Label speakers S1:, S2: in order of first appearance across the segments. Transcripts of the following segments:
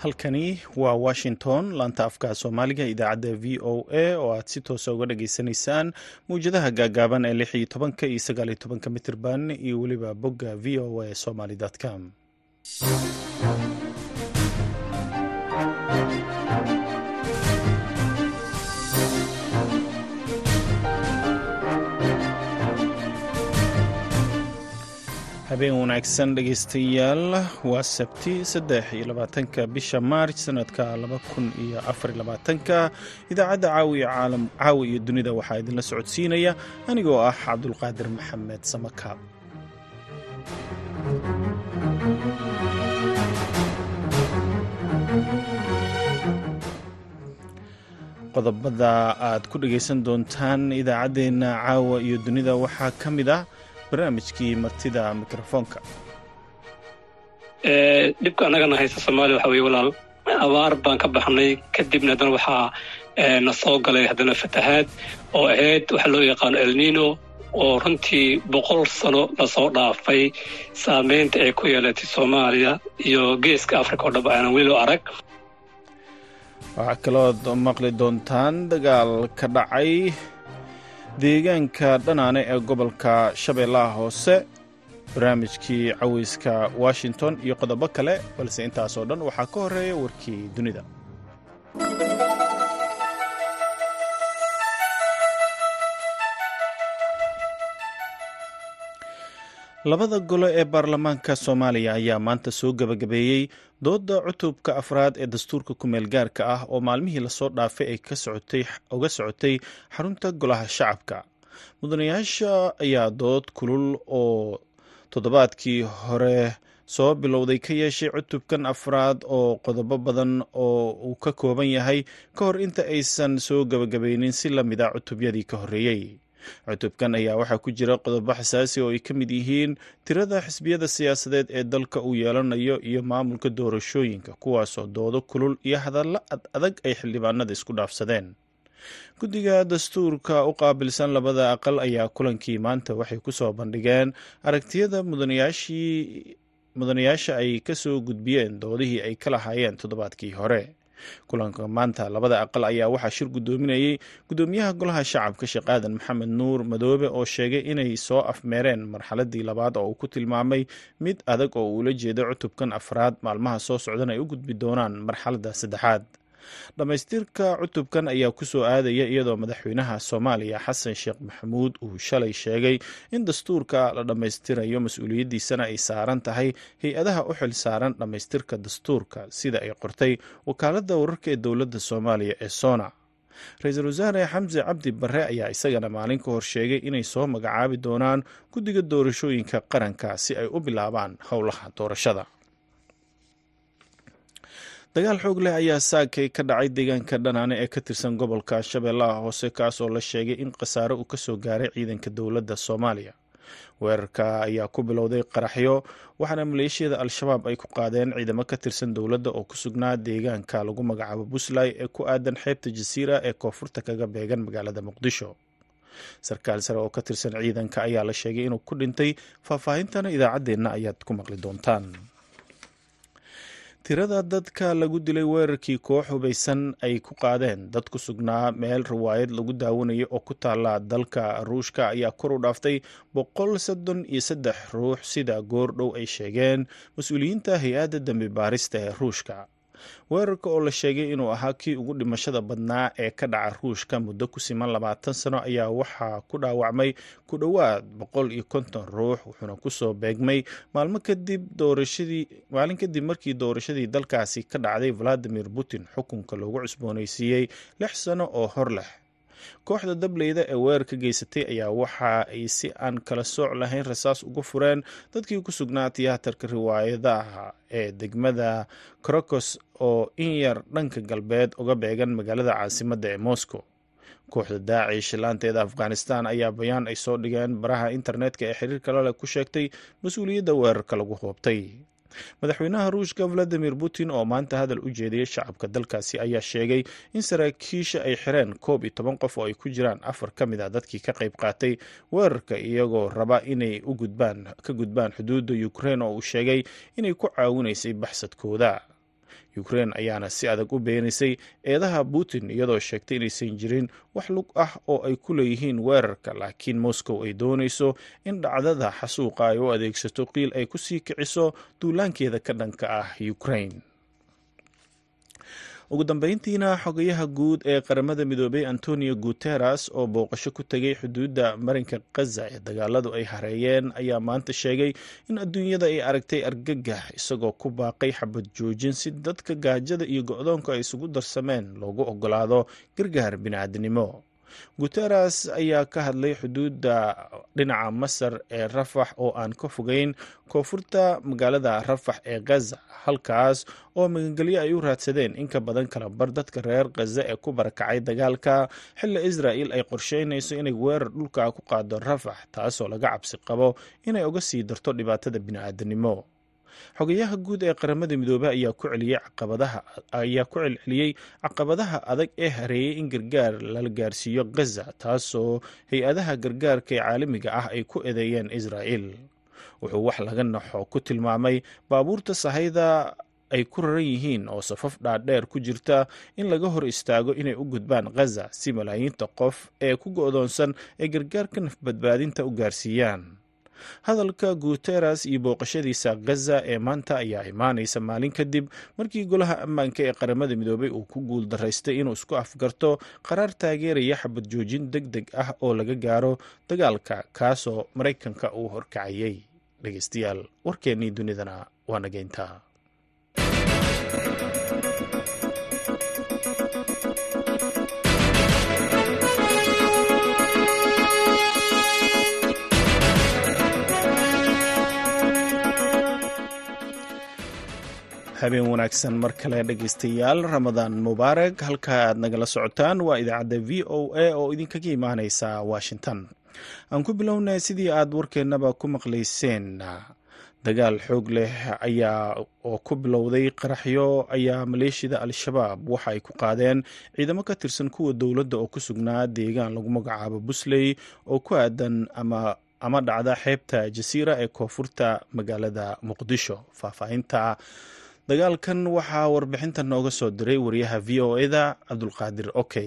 S1: halkani waa washington laanta afka soomaaliga idaacadda v o a oo aad si toosa uga dhageysanaysaan mawjadaha gaagaaban ee lix iyo tobanka iyo sagaal iyo tobanka mitirban iyo weliba bogga v o a somaly com habeen wanaagsan dhegaystayaal waa sabti saddex iyo labaatanka bisha maarj sanadka laba kun iyo afar labaatanka idaacadda caawi iyo dunida waxaa idinla socodsiinaya anigoo ah cabdulqaadir maxamed samakaab qodobada aad ku dhegaysan doontaan idaacaddeenna caawa iyo dunida waxaa ka mid ah barnaamijkii martida mikrofoonka
S2: dhibka annagana haysta soomaaliya waxa weye walaal abaar baan ka baxnay kadibna haddana waxaa na soo galay haddana fatahaad oo ahayd waxa loo yaqaano elnino oo runtii boqol sano lasoo dhaafay saameynta ay ku yeelatay soomaaliya iyo geeska africa oo dhab aanan weli loo arag
S1: waxaa kalood maqli doontaan dagaal ka dhacay deegaanka dhanaane ee gobolka shabeellaha hoose barnaamijkii caweyska washington iyo qodobo kale balse intaasoo dhan waxaa ka horeeya warkii dunida labada gole ee baarlamaanka soomaaliya ayaa maanta soo gebagabeeyey dooda cutubka afraad ee dastuurka kumeel gaarka ah oo maalmihii lasoo dhaafay ay uga socotay xarunta golaha shacabka mudanayaasha ayaa dood kulul oo toddobaadkii hore soo bilowday ka yeeshay cutubkan afraad oo qodobo badan oo uu ka kooban yahay ka hor inta aysan soo gebagabaynin si la mida cutubyadii ka horreeyey cutubkan ayaa waxaa ku jira qodobo xasaasi oo ay ka mid yihiin tirada xisbiyada siyaasadeed ee dalka uu yeelanayo iyo maamulka doorashooyinka kuwaasoo doodo kulul iyo hadallo ad adag ay xildhibaanada isku dhaafsadeen guddiga dastuurka u qaabilsan labada aqal ayaa kulankii maanta waxay ku soo bandhigeen aragtiyada mudanayaasha ay ka soo gudbiyeen doodihii ay ka lahaayeen toddobaadkii hore kulanka maanta labada aqal ayaa waxaa shir guddoominayey guddoomiyaha golaha shacabka sheekh aadan maxamed nuur madoobe oo sheegay inay soo afmeereen marxaladii labaad oo uu ku tilmaamay mid adag oo uula jeeda cutubkan afraad maalmaha soo socdan ay u gudbi doonaan marxaladda saddexaad dhammaystirka cutubkan ayaa ku soo aadaya iyadoo madaxweynaha soomaaliya xasan sheekh maxamuud uu shalay sheegay in dastuurka la dhammaystirayo mas-uuliyaddiisana ay saaran tahay hay-adaha u xil saaran dhammaystirka dastuurka sida ay qortay wakaaladda wararka ee dowladda soomaaliya ee sona ra-iisul wasaare xamse cabdi barre ayaa isagana maalin ka hor sheegay inay soo magacaabi doonaan guddiga doorashooyinka qaranka si ay u bilaabaan howlaha doorashada dagaal xoog leh ayaa saakay ka dhacay deegaanka dhanaane ee ka tirsan gobolka shabeellaha hoose kaasoo la sheegay in khasaare uu kasoo gaaray ciidanka dowladda soomaaliya weerarka ayaa ku bilowday qaraxyo waxaana maleeshiyada al-shabaab ay ku qaadeen ciidamo ka tirsan dowladda oo ku sugnaa deegaanka lagu magacaabo puntland ee ku aadan xeebta jasiira ee koonfurta kaga beegan magaalada muqdisho sarkaal sare oo ka tirsan ciidanka ayaa la sheegay inuu ku dhintay faahfaahintana idaacaddeenna ayaad ku maqli doontaan tirada dadka lagu dilay weerarkii koox hubaysan ay ku qaadeen dad ku sugnaa meel riwaayad lagu daawanayo oo ku taala dalka ruushka ayaa kor u dhaaftay boqol soddon iyo saddex ruux sida goordhow ay sheegeen mas-uuliyiinta hay-adda dambi baarista ee ruushka weerarka oo la sheegay inuu ahaa kii ugu dhimashada badnaa ee ka dhaca ruushka muddo ku siman labaatan sano ayaa waxaa ku dhaawacmay ku dhowaad boqol iyo konton ruux wuxuuna kusoo beegmay maalmo kadib doorashadii maalin kadib markii doorashadii dalkaasi ka dhacday valadimir putin xukunka loogu cusboonaysiiyey lix sano oo hor leh kooxda dableyda ee weerarka geysatay ayaa waxa ay si aan kala sooc lahayn rasaas uga fureen dadkii ku sugnaa tiyaatarka riwaayadaha ee degmada krokos oo in yar dhanka galbeed uga beegan magaalada caasimadda ee moscow kooxda daacish laanteeda afghanistan ayaa bayaan ay soo dhigeen baraha internetka ee xiriirka laleh ku sheegtay mas-uuliyadda weerarka lagu hoobtay madaxweynaha ruushka valadimir putin oo maanta hadal u jeediyey shacabka dalkaasi ayaa sheegay in saraakiisha ay xireen koob iyo toban qof oo ay ku jiraan afar ka mid a dadkii ka qayb qaatay weerarka iyagoo raba inay u gudbaan ka gudbaan xuduudda ukrein oo uu sheegay inay ku caawinaysay baxsadkooda ukrein ayaana si adag u beenisay eedaha putin iyadoo sheegtay inaysan jirin wax lug ah oo ay ku leeyihiin weerarka laakiin moscow ay doonayso in dhacdada xasuuqa ay u adeegsato qiil ay ku sii kiciso duulaankeeda ka dhanka ah ukrein ugu dambeyntiina xogayaha guud ee qaramada midoobay antonio guteres oo booqasho ku tegay xuduudda marinka khaza ee dagaaladu ay hareeyeen ayaa maanta sheegay in adduunyada ay aragtay argagax isagoo ku baaqay xabad joojin si dadka gaajada iyo go-doonka ay isugu darsameen loogu ogolaado gargaar bini'aadnimo guteres ayaa ka hadlay xuduudda dhinaca masar ee rafax oo aan ka fogeyn koonfurta magaalada rafax ee khaza halkaas oo magangelyo ay u raadsadeen in ka badan kala bar dadka reer khaza ee ku barakacay dagaalka xilli israa'il ay qorsheynayso inay weerar dhulka ku qaado rafax taasoo laga cabsi qabo inay uga sii darto dhibaatada bini'aadanimo xogayaha guud ee qaramada midoobey ayaa ku celiyey caqabadaha ayaa ku celceliyey caqabadaha adag ee hareeyay in gargaar lala gaarsiiyo khaza taasoo hay-adaha gargaarka ee caalamiga ah ay ku eedeeyeen israa'il wuxuu wax laga naxo ku tilmaamay baabuurta sahayda ay ku raran yihiin oo safaf dhaadheer ku jirta in laga hor istaago inay u gudbaan khaza si malaayiinta qof ee ku go-doonsan ay gargaarka nafbadbaadinta u gaarsiiyaan hadalka guteres iyo booqashadiisa khaza ee maanta ayaa imaanaysa maalin kadib markii golaha ammaanka ee qaramada midoobay uu ku guul daraystay inuu isku afgarto qaraar taageeraya xabad joojin deg deg ah oo laga gaaro dagaalka kaasoo maraykanka uu horkacayay dhegeystayaal warkeennii dunidana waa nageyntaa habeen wanaagsan mar kale dhegeystayaal ramadaan mubaarag halka aad nagala socotaan waa idaacadda v o a oo idinkaga imaaneysa washington aan ku bilownay sidii aad warkeennaba ku maqlayseen dagaal xoog leh ayaa oo ku bilowday qaraxyo ayaa maleeshiyada al-shabaab waxa ay ku qaadeen ciidamo ka tirsan kuwa dowladda oo ku sugnaa deegaan lagu magacaabo busley oo ku aadan ama ama dhacda xeebta jasiira ee koonfurta magaalada muqdisho faahfaahinta dagaalkan waxaa warbixinta nooga soo diray wariyaha v o eda cabdulqaadir okey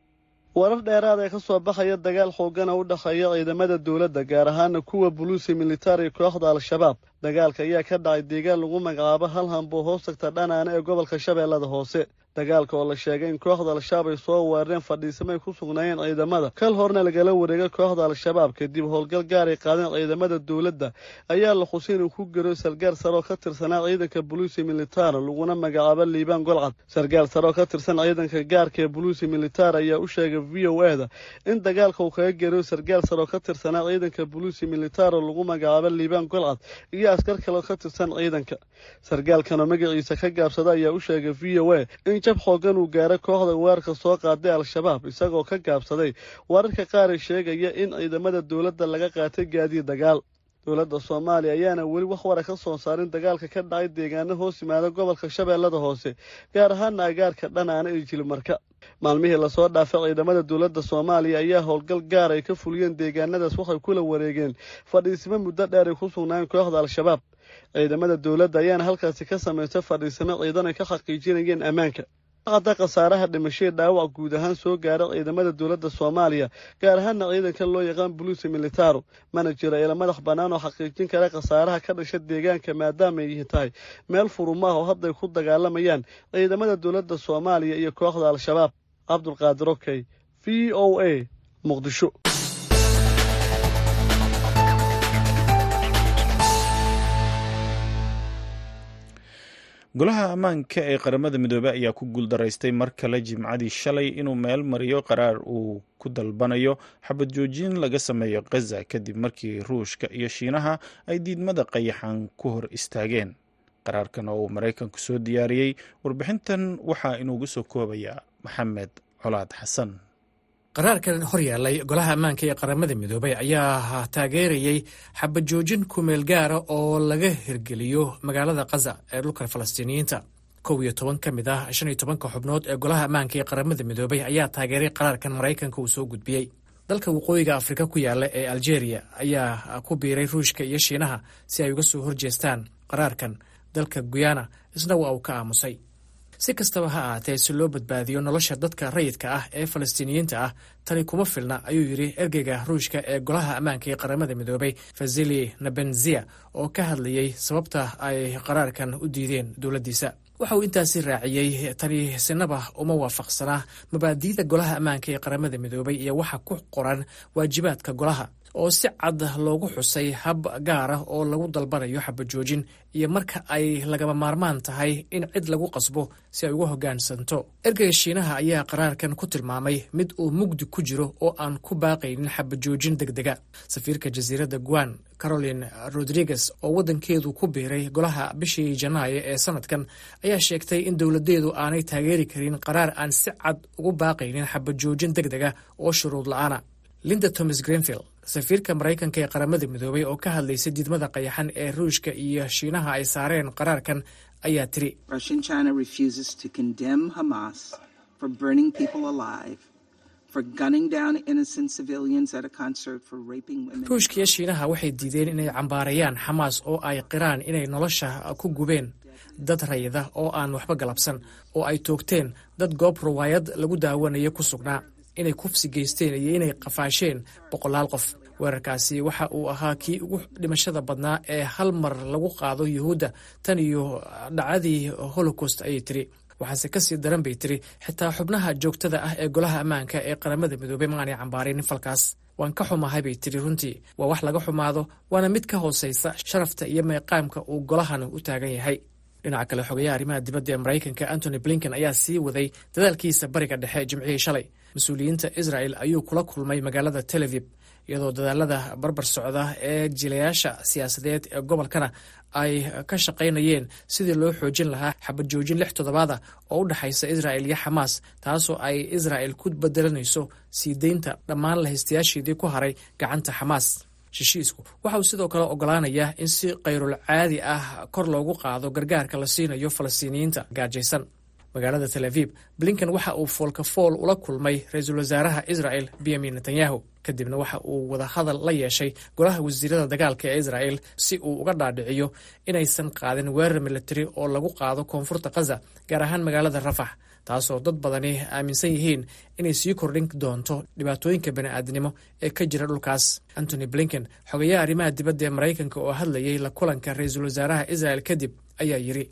S3: warar dheeraad ee ka soo baxaya dagaal xoogana u dhexeeya ciidamada dowladda gaar ahaana kuwa buluusi militari kooxda al-shabaab dagaalka ayaa ka dhacay deegaan lagu magacaabo hal hamboo hoos tagta dhanaana ee gobolka shabeellada hoose dagaalka oo la sheegay in kooxda al-shabaab ay soo weerareen fadhiisamay ku sugnaayeen ciidamada kal horna lagala wareegay kooxda al-shabaab kadib howlgal gaar ay qaadeen ciidamada dowladda ayaa la xusay inuu ku garo sargaal sare oo ka tirsanaa ciidanka buluusi militaar laguna magacaabo liibaan golcad sargaal sare oo ka tirsan ciidanka gaarka ee buluusi militaar ayaa u sheegay v o e da in dagaalka uu kaga garo sargaal sare oo ka tirsanaa ciidanka buluusi militaar oo lagu magacaabo liibaan golcad iyo askar kale oo ka tirsan ciidanka sargaalkanoo magaciisa ka gaabsada ayaa u sheegay v o e in jab xoogan uu gaaray kooxda weerarka soo qaaday al-shabaab isagoo ka gaabsaday wararka qaar ay sheegaya in ciidamada dowladda laga qaatay gaadiid dagaal dowladda soomaaliya ayaana weli wax wara ka soo saarin dagaalka ka dhacay deegaano hoos yimaada gobolka shabeellada hoose gaar ahaana agaarka dhanaana iyo jilimarka maalmihii lasoo dhaafay ciidamada dowladda soomaaliya ayaa howlgal gaar ay ka fuliyeen deegaanadaas waxay kula wareegeen fadhiisimo muddo dheer ay ku sugnaayeen kooxda al-shabaab ciidamada dowladda ayaana halkaasi ka samaystay fadhiisimo ciidan ay ka xaqiijinayeen ammaanka hadda khasaaraha dhimashadii dhaawac guud ahaan soo gaara ciidamada dowladda soomaaliya gaar ahaana ciidanka loo yaqaan buluusi militaro mana jiro ila madax bannaan oo xaqiijin kara khasaaraha ka dhasha deegaanka maadaama ay tahay meel furumaah oo hadday ku dagaalamayaan ciidamada dowladda soomaaliya iyo kooxda al-shabaab cabdulqaadir okey v o a muqdisho
S1: golaha ammaanka ee qaramada midoobey ayaa ku guuldaraystay mar kale jimcadii shalay inuu meel mariyo qaraar uu ku dalbanayo xabad joojin laga sameeyo khaza kadib markii ruushka iyo shiinaha ay diidmada qayaxan ku hor istaageen qaraarkan oo uu maraykanku soo diyaariyey warbixintan waxaa inuugu soo koobayaa maxamed colaad xasan
S4: qaraarkan hor yaallay golaha ammaanka ee qaramada midoobay ayaa taageerayey xabad joojin kumeel gaara oo laga hirgeliyo magaalada khaza ee dhulka falastiiniyiinta kow iyo toban ka mid ah shan iyo tobanka xubnood ee golaha ammaanka ee qaramada midoobay ayaa taageeray qaraarkan maraykanka uu soo gudbiyey dalka waqooyiga afrika ku yaalla ee aljeeriya ayaa ku biiray ruushka iyo shiinaha si ay uga soo horjeestaan qaraarkan dalka guyana isna waa uu ka aamusay si kastaba ha ahaatee si loo badbaadiyo nolosha dadka rayidka ah ee falastiiniyiinta ah tani kuma filna ayuu yidhi ergeyga ruushka ee golaha ammaanka ee qaramada midoobay fasili nabenzia oo ka hadlayey sababta ay qaraarkan u diideen dowladdiisa waxa uu intaasi raaciyey tani sinaba uma waafaqsanaa mabaadi'da golaha ammaanka ee qaramada midoobay iyo waxa ku qoran waajibaadka golaha oo si cad loogu xusay hab gaar ah oo lagu dalbanayo xabajoojin iyo marka ay lagama maarmaan tahay in cid lagu qasbo si ay uga hoggaansanto ergeyga shiinaha ayaa qaraarkan ku tilmaamay mid uu mugdi ku jiro oo aan ku baaqaynin xabajoojin deg dega safiirka jasiiradda guan caroline rodriguez oo waddankeedu ku biiray golaha bishii janaayo ee sanadkan ayaa sheegtay in dowladeedu aanay taageeri karin qaraar aan si cad ugu baaqaynin xabajoojin deg dega oo shuruud la-aana linda thomas greenfield safiirka maraykanka ee qaramada midoobay oo ka hadlaysay diidmada qayaxan ee ruushka iyo shiinaha ay saareen qaraarkan ayaa tiri ruushka iyo shiinaha waxay diideen inay cambaarayaan xamaas oo ay qiraan inay nolosha ku gubeen dad rayida oo aan waxba galabsan oo ay toogteen dad goob ruwaayad lagu daawanayo ku sugnaa inay kufsi geysteen iyo inay qafaasheen boqolaal qof weerarkaasi waxa uu ahaa kii ugu dhimashada badnaa ee hal mar lagu qaado yuhuudda tan iyo dhacdii holocaust ayay tiri waxaase kasii daran bay tiri xitaa xubnaha joogtada ah ee golaha ammaanka ee qaramada midoobey ma aanay cambaarinin falkaas waan ka xumahay bay tiri runtii waa wax laga xumaado waana mid ka hooseysa sharafta iyo meeqaamka uu golahani u taagan yahay dhinaca kale xogayaha arrimaha dibadda ee maraykanka antony blinken ayaa sii waday dadaalkiisa bariga dhexe jimcihii shalay mas-uuliyiinta israel ayuu kula kulmay magaalada tel avib iyadoo dadaalada barbar socda ee jilayaasha siyaasadeed ee gobolkana ay ka shaqaynayeen sidii loo xoojin lahaa xabajoojin lix toddobaada oo u dhexaysa israel iyo xamaas taasoo ay israel ku bedelanayso sii deynta dhammaan lahaystayaasheedii ku haray gacanta xamaas heshiisku waxa uu sidoo kale ogolaanayaa in si kayrul caadi ah kor loogu qaado gargaarka la siinayo falastiiniyiinta gaajaysan magaalada tel aviib blinken waxa uu foolkafool ula kulmay ra-iisul wasaaraha israel benyamin netanyahu kadibna waxa uu wadahadal la yeeshay golaha wasiirada dagaalka ee israel si uu uga dhaadhiciyo inaysan qaadin weerar militari oo lagu qaado koonfurta khaza gaar ahaan magaalada rafax taasoo dad badani aaminsan yihiin inay sii kordhin doonto dhibaatooyinka bani'aadnimo ee ka jira dhulkaas antony blinken xogayaha arrimaha dibadda ee maraykanka oo hadlayay la kulanka ra-iisul wasaaraha israel kadib ayaa yidhi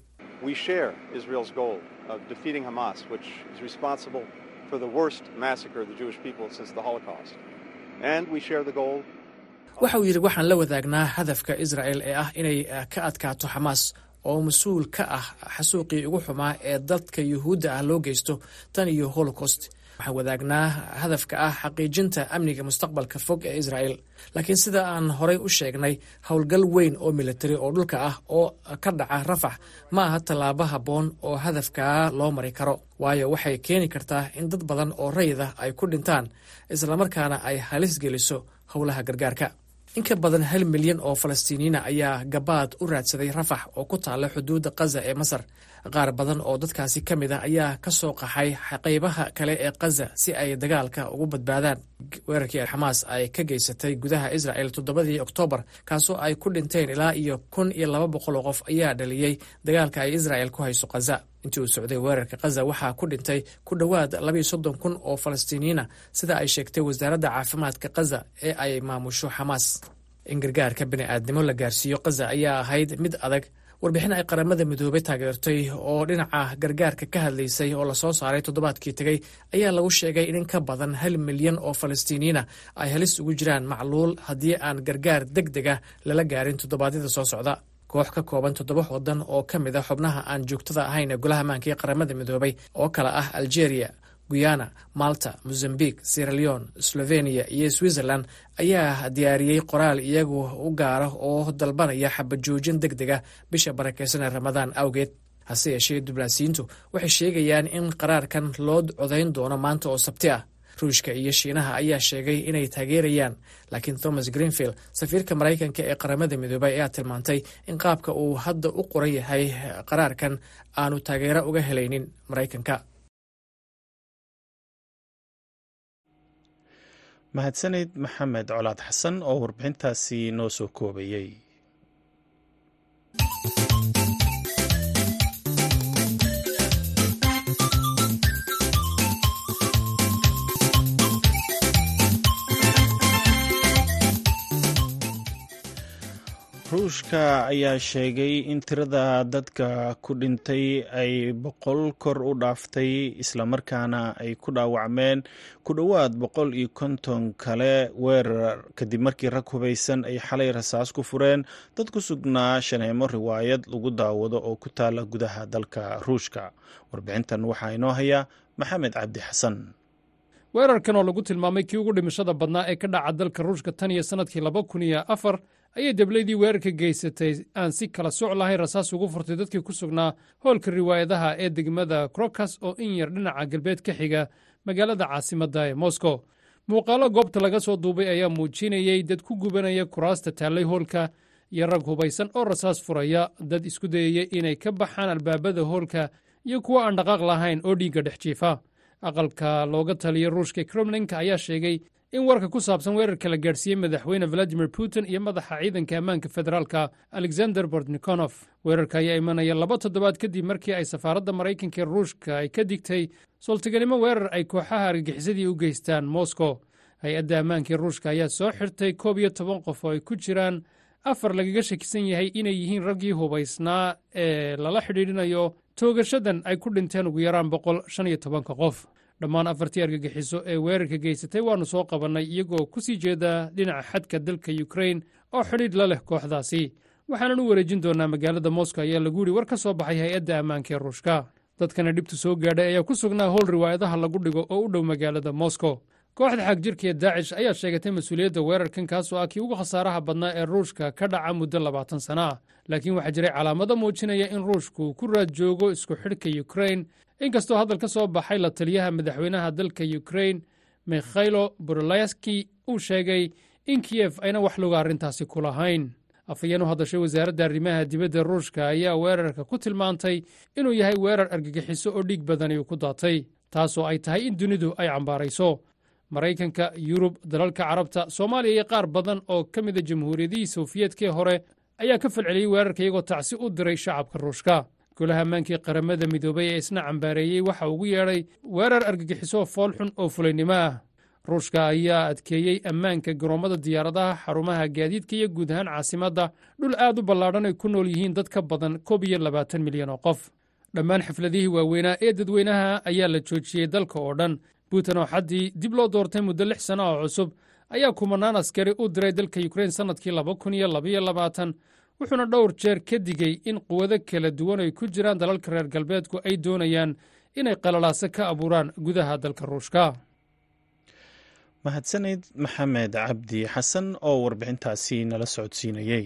S5: of defeating Hamas, which is responsible for the worst massacre of the Jewish people since the Holocaust. And we share the goal.
S4: waxa uu yidhi waxaan la wadaagnaa hadafka israel ee ah inay ka adkaato xamaas oo mas-uul ka ah xasuuqii ugu xumaa ee dadka yuhuudda ah loo geysto tan iyo holocaust waxaan wadaagnaa hadafka ah xaqiijinta amniga mustaqbalka fog ee israel laakiin sida aan horay u sheegnay howlgal weyn oo militari oo dhulka ah oo ka dhaca rafax ma aha tallaabo habboon oo hadafkaa loo mari karo waayo waxay keeni kartaa in dad badan oo rayid ah ay ku dhintaan islamarkaana ay halis geliso howlaha gargaarka in ka badan hal milyan oo falastiiniyiina ayaa gabaad u raadsaday rafax oo ku taalla xuduudda khaza ee masar qaar badan oo dadkaasi ka mid ah ayaa ka soo qaxay qaybaha kale ee khaza si ay dagaalka ugu badbaadaan weerarkii xamaas ay ka geysatay gudaha israel toddobadii oktoobar kaasoo ay ku dhinteen ilaa iyo kun iyo laba boqol oo qof ayaa dhaliyey dagaalka ay israel ku hayso khaza intii uu socday weerarka khaza waxaa ku dhintay ku dhowaad labayo soddon kun oo falastiiniyiina sida ay sheegtay wasaaradda caafimaadka khaza ee ay maamusho xamaas in gargaarka bini'aadnimo la gaarsiiyo khaza ayaa ahayd mid adag warbixin ay qaramada midoobay taageertay oo dhinaca gargaarka ka hadlaysay oo lasoo saaray toddobaadkii tegey ayaa lagu sheegay in in ka badan hal milyan oo falastiiniyiina ay halis ugu jiraan macluul haddii aan gargaar deg deg ah lala gaarin toddobaadyada soo socda koox ka kooban toddoba waddan oo ka mid a xubnaha aan joogtada ahayn ee golaha maanka ee qaramada midoobay oo kale ah algeria guyana malta mozambique sieraleon slovenia iyo switzerland ayaa diyaariyey qoraal iyagu u gaara oo dalbanaya xabajoojin deg deg ah bisha barakeysan ee ramadaan awgeed hase yeeshee diblaasiyiintu waxay sheegayaan in qaraarkan loo codayn doono maanta oo sabti ah ruushka iyo shiinaha ayaa sheegay inay taageerayaan laakiin thomas greenfield safiirka maraykanka ee qaramada midoobay ayaa tilmaantay in qaabka uu hadda u qoran yahay qaraarkan aanu taageero uga helaynin maraykanka
S1: mahadsaneyd maxamed colaad xasan oo warbixintaasi noo soo koobayey ruushka ayaa sheegay in tirada dadka ku dhintay ay boqol kor u dhaaftay islamarkaana ay ku dhaawacmeen ku dhowaad boqol iyo konton kale weerar kadib markii rag hubaysan ay xalay rasaas ku fureen dad ku sugnaa shaneemo riwaayad lagu daawado oo ku taala gudaha dalka ruushka warbixintan waxaa inoo haya maxamed cabdi xasan
S6: weerarkan oo lagu tilmaamay kii ugu dhimashada badnaa ee ka dhaca dalka ruushka tan iyo sannadkii laba kun iyo afar ayay deblaydii weerarka geysatay aan si kala soc lahayn rasaas ugu furtay dadkii ku sugnaa hoolka riwaayadaha ee degmada krokas oo in yar dhinaca galbeed ka xiga magaalada caasimadda ee moscow muuqaallo goobta laga soo duubay ayaa muujinayey dad ku gubanaya kuraasta taallay hoolka iyo rag hubaysan oo rasaas furaya dad isku dayaya inay ka baxaan albaabada hoolka iyo kuwo aan dhaqaaq lahayn oo dhiigga dhex jiifa aqalka looga taliya ruushka kremlinka ayaa sheegay in warka ku saabsan weerarka la gaadhsiiyey madaxweyne valadimir putin iyo madaxa ciidanka ammaanka federaalka alexander bortnikonof weerarka ayaa imanaya laba toddobaad kadib markii ay safaaradda maraykanka ee ruushka ay ka digtay sultiganimo weerar ay kooxaha argagixisadii u geystaan moscow hay-adda ammaanka ee ruushka ayaa soo xirtay koob iyo toban qof oo ay ku jiraan afar lagaga shakisan yahay inay yihiin raggii hubaysnaa ee lala xidhiidhinayo toogashadan ay ku dhinteen ugu yaraan boqol shan iyo tobanka qof dhammaan afartii argagixiso ee weerarka geysatay waannu soo qabannay iyagoo ku sii jeeda dhinaca xadka dalka yukrain oo xidhiidh la leh kooxdaasi waxaanan u wareejin doonnaa magaalada moscow ayaa lagu yidhi war ka soo baxay hay-adda ammaanka ee ruushka dadkana dhibtu soo gaadhay ayaa ku sugnaa howl riwaayadaha lagu dhigo oo u dhow magaalada moscow kooxda xagjirka ee daacish ayaa sheegatay mas-uuliyadda weerarkan kaasoo ah kii ugu khasaaraha badnaa ee ruushka ka dhaca muddo labaatan sana ah laakiin waxaa jiray calaamado muujinaya in ruushku ku raad joogo isku xidhka yukrain inkastoo hadal ka soo baxay la taliyaha madaxweynaha dalka yukrain mikhailo borolaski uu sheegay in kiyef ayna wax loga arrintaasi ku lahayn afhayeen u hadashay wasaaradda arrimaha dibadda ruushka ayaa weerarka ku tilmaantay inuu yahay weerar argagixiso oo dhiig badani uu ku daatay taasoo ay tahay in dunidu ay cambaarayso maraykanka yurub dalalka carabta soomaaliya iyo qaar badan oo ka mida jamhuuriyadihii sofiyeetkii hore ayaa ka falceliyey weerarka iyagoo tacsi u diray shacabka ruushka golaha ammaankii qaramada midoobay ee isna cambaareeyey waxa ugu yeedhay weerar argagixiso foolxun oo fulaynimo ah ruushka ayaa adkeeyey ammaanka garoommada diyaaradaha xarumaha gaadiidka iyo guud ahaan caasimadda dhul aad u ballaadhan ay ku nool yihiin dad ka badan koob iyo labaatan milyan oo qof dhammaan xafladihii waaweynaa ee dadweynaha ayaa la joojiyey dalka oo dhan putin oo xaddii dib loo doortay muddo lix sanno oo cusub ayaa kumanaan askari u diray dalka yukrain sannadkii laba kun iyo labaiyo labaatan wuxuuna dhowr jeer ka digey in quwado kala duwan ay ku jiraan dalalka reer galbeedku ay doonayaan inay qalalaaso ka abuuraan gudaha dalka ruushka
S1: mahadsanid maxamed cabdi xasan oo warbixintaasi nala socodsiinayey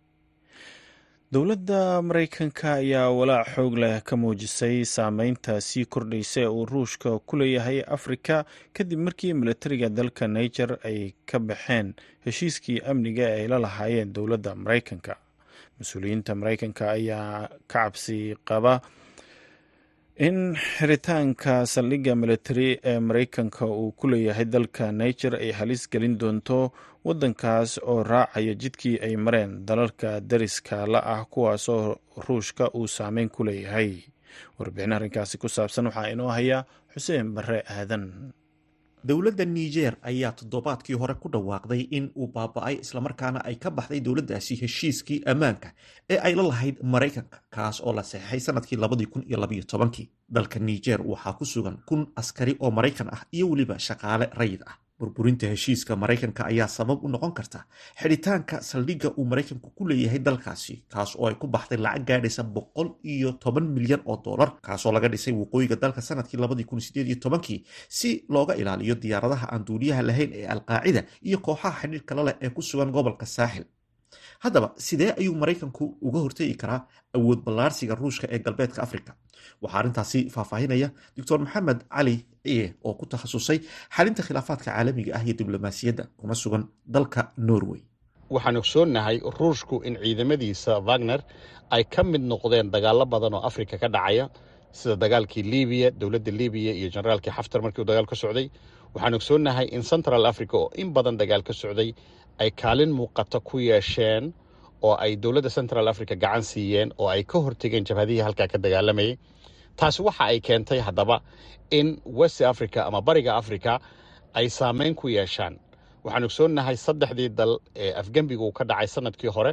S1: dowladda maraykanka ayaa walaac xoog leh ka muujisay saameynta sii kordhaysa ee uu ruushka ku leeyahay afrika kadib markii milatariga dalka niger ay ka baxeen heshiiskii amniga ee ay la lahaayeen dowladda maraykanka mas-uuliyiinta maraykanka ayaa ka cabsi qaba in xiritaanka saldhigga militari ee maraykanka uu ku leeyahay dalka niger ay halis gelin doonto waddankaas oo raacaya jidkii ay mareen dalalka dariska la ah kuwaasoo ruushka uu saameyn ku leeyahay warbixin arrinkaasi ku saabsan waxaa inoo haya xuseen barre aadan
S7: dowladda niger ayaa toddobaadkii hore ku dhawaaqday in uu baaba-ay islamarkaana ay ka baxday dowladdaasi heshiiskii ammaanka ee ay la lahayd maraykanka kaas oo la saxeixay sanadkii labadii kun iyo labaiyo tobankii dalka niger waxaa ku sugan kun askari oo maraykan ah iyo weliba shaqaale rayid ah burburinta heshiiska maraykanka ayaa sabab u noqon karta xidhitaanka saldhigga uu maraykanku ku leeyahay dalkaasi kaas oo ay ku baxday lacag gaadhaysa boqol iyo toban milyan oo dollar kaasoo laga dhisay waqooyiga dalka sanadkii labadii kun sideed iyo tobankii si looga ilaaliyo diyaaradaha aan duuliyaha lahayn ee alqaacida iyo kooxaha xidhiirka la leh ee ku sugan gobolka saaxil haddaba sidee ayuu maraykanku uga hortegi karaa awood ballaarsiga ruushka ee galbeedka africa waxaa arrintaasi faahfaahinaya doctor maxamed cali ciye oo ku takhasusay xalinta khilaafaadka caalamiga ah iyo diblomaasiyadda kuna sugan dalka norway
S8: waxaan ogsoonnahay ruushku in ciidamadiisa wagner ay ka mid noqdeen dagaallo badan oo afrika ka dhacaya sida dagaalkii libiya dowladda libiya iyo generaalkii xaftar markii uu dagaal ka socday waxaan ogsoonnahay in central africa oo in badan dagaal ka socday ay kaalin muuqata ku yeesheen oo ay dowladda central africa gacan siiyeen oo ay ka hortegeen jabhadihii halkaa ka dagaalamayay taasi waxa ay keentay haddaba in west africa ama bariga africa ay saameyn ku yeeshaan waxaan ogsoonnahay saddexdii dal ee afgembigu ka dhacay sanadkii hore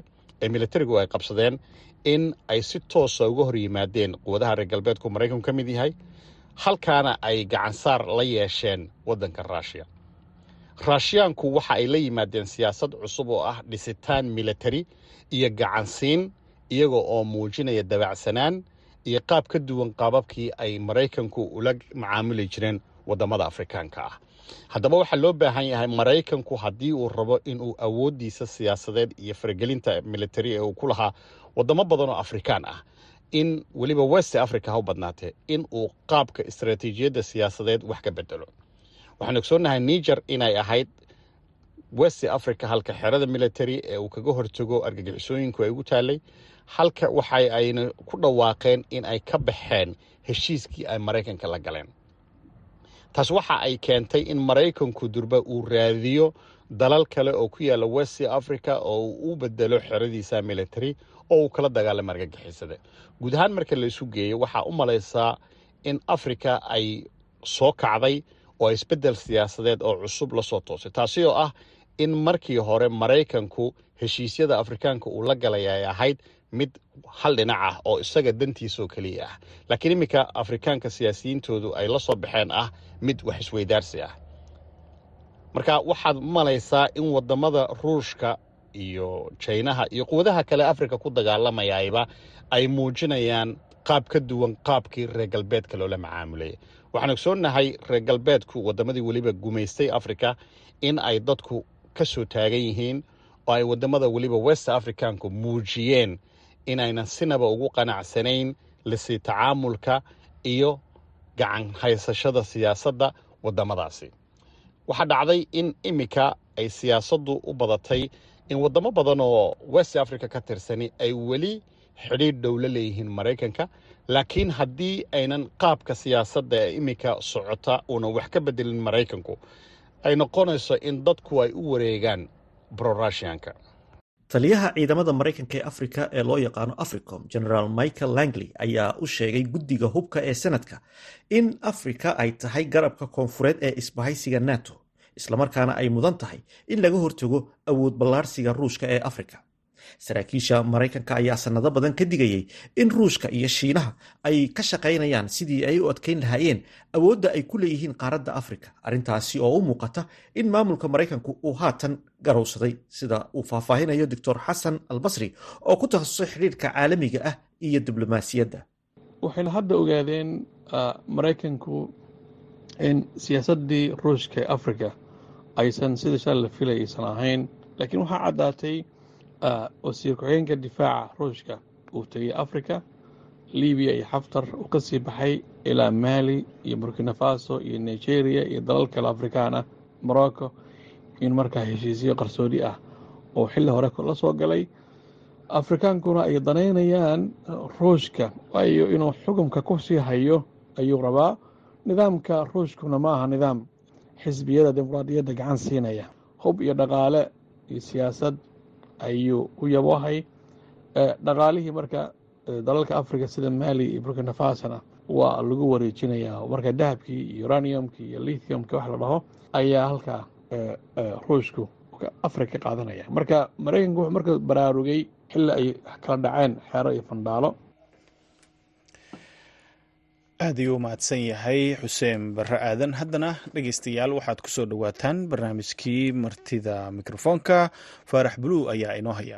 S8: ee militarigu ay qabsadeen in ay si toosa uga hor yimaadeen quwadaha reer galbeedku maraykanku ka mid yahay halkaana ay gacansaar la yeesheen waddanka ruushiya raashiyaanku waxa ay la yimaadeen siyaasad cusub oo ah dhisitaan militari iyo gacansiin iyaga oo muujinaya dabacsanaan iyo qaab ka duwan qaababkii ay maraykanku ula macaamuli jireen waddamada afrikaanka ah haddaba waxaa loo baahan yahay maraykanku haddii uu rabo inuu awooddiisa siyaasadeed iyo faragelinta militari ee uu ku lahaa waddamo badan oo afrikaan ah in weliba west africa ha u badnaatee in uu qaabka istaraatiijiyadda siyaasadeed wax ka bedelo waxaan ogsoonnahay niger inay ahayd west africa halka xerada military ee uu kaga hortago argagixisooyinku ay ugu taallay halka waxa ayna ku dhawaaqeen in ay ka baxeen heshiiskii ay maraykanka la galeen taas waxa ay keentay in maraykanku durba uu raadiyo dalal kale oo ku yaalla west africa oo uu u bedelo xeradiisa military oo uu kala dagaalamo argagixisada guud ahaan marka la isu geeyo waxaa u malaysaa in africa ay soo kacday oo isbeddel siyaasadeed oo cusub la soo toosay taasi oo ah in markii hore maraykanku heshiisyada afrikaanka uu la galay ay ahayd mid hal dhinac ah oo isaga dantiisaoo keliya ah laakiin iminka afrikaanka siyaasiyiintoodu ay la soo baxeen ah mid wax isweydaarsi ah marka waxaad malaysaa in waddamada ruushka iyo jaynaha iyo quwadaha kale afrika ku dagaalamayayba ay muujinayaan qaab ka duwan qaabkii reer galbeedka loola macaamulaya waxaan ogsoonnahay reer galbeedku waddamadii weliba gumaystay afrika in ay dadku ka soo taagan yihiin oo ay waddamada weliba west africaanku muujiyeen inaynan sinaba ugu qanacsanayn lisii tacaamulka iyo gacan haysashada siyaasadda waddamadaasi waxaa dhacday in iminka ay siyaasaddu u badatay in waddamo badan oo west africa ka tirsani ay weli xidhiidh dhow la leeyihiin maraykanka laakiin haddii aynan qaabka siyaasadda ee iminka socota uunan wax ka bedelin maraykanku ay noqonayso in dadku ay u wareegaan brorushianka
S7: taliyaha ciidamada maraykanka ee afrika ee loo yaqaano africom generaal michael langley ayaa u sheegay guddiga hubka ee senadka in afrika ay tahay garabka koonfureed ee isbahaysiga nato islamarkaana ay mudan tahay in laga hortago awood ballaarsiga ruushka ee afrika saraakiisha maraykanka ayaa sanado badan ka digayay in ruushka iyo shiinaha ay ka shaqaynayaan sidii ay u adkayn lahaayeen awoodda ay ku leeyihiin qaaradda afrika arrintaasi oo u muuqata in maamulka maraykanku uu haatan garowsaday sida uu faahfaahinayo doctor xasan albasri oo ku takhasusay xidhiirka caalamiga ah iyo diblomaasiyadda
S9: waxayna hadda ogaadeen maraykanku in siyaasaddii ruushka ee afrika aysan sida shalay la filay aysan ahayn laakiin waxaa caddaatay wasiir ku-xigeenka difaaca ruushka uu tegey africa libiya iyo xaftar uu ka sii baxay ilaa mali iyo burkina faso iyo nigeria iyo dalal kale afrikaan ah morocco in markaa heshiisyo qarsoodi ah oo xilli hore la soo galay afrikaankuna ay danaynayaan ruushka waayo inuu xukumka ku sii hayo ayuu rabaa nidaamka ruushkuna ma aha nidaam xisbiyada dimuqraadiyadda gacan siinaya hub iyo dhaqaale iyo siyaasad ayuu u yabohay dhaqaalihii marka dalalka africa sida mali iyo burkina fasona waa lagu wareejinayaa marka dahabkii iyo uraniumkii iyo lithiumka wax la dhaho ayaa halkaa ruushku africa ka qaadanaya marka maraykanku wuxuu marka baraarugay xilli ay kala dhaceen xeero iyo fandhaalo
S1: aad ayuu u mahadsan yahay xuseen barre aadan haddana dhegeystayaal waxaad ku soo dhowaataan barnaamijkii martida mikrofoonka faarax buluw ayaa inoo haya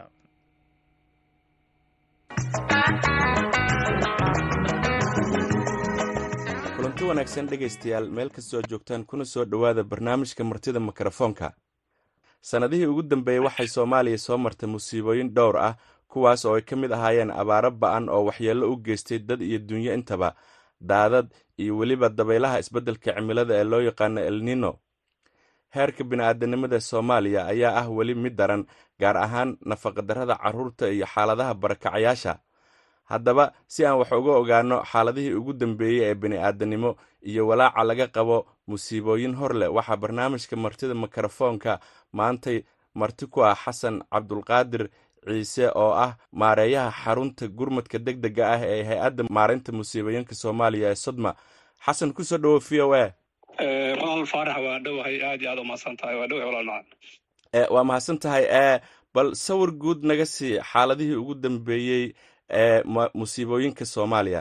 S10: kulanti wanaagsan dhegaystayaal meel kastoo joogtaan kuna soo dhowaada barnaamijka martida mikrofoonka sannadihii ugu dambeeyey waxay soomaaliya soo martay musiibooyin dhowr ah kuwaas oo ay ka mid ahaayeen abaaro ba'an oo waxyeello u geystay dad iyo dunyo intaba daadad iyo weliba dabaylaha isbeddelka cimilada ee loo yaqaano elnino heerka bini'aadanimada soomaaliya ayaa ah weli mid daran gaar ahaan nafaqadarrada carruurta iyo xaaladaha barakacayaasha haddaba si aan wax uga ogaanno xaaladihii ugu dambeeyey ee bini'aadanimo iyo walaaca laga qabo musiibooyin hor leh waxaa barnaamijka martida mikrofoonka maantay marti ku ah xasan cabdulqaadir ciise oo ah maareeyaha xarunta gurmadka deg dega ah ee hay-adda maareynta musiibooyinka soomaaliya ee sodma xasan kusoo dhowo v o a
S2: walaal faarax waa dhowahay aad iyo aad umahadsan tahay waa dhowahay walaal macaan
S10: waa mahadsan tahay bal sawir guud naga sii xaaladihii ugu dambeeyey ee musiibooyinka soomaaliya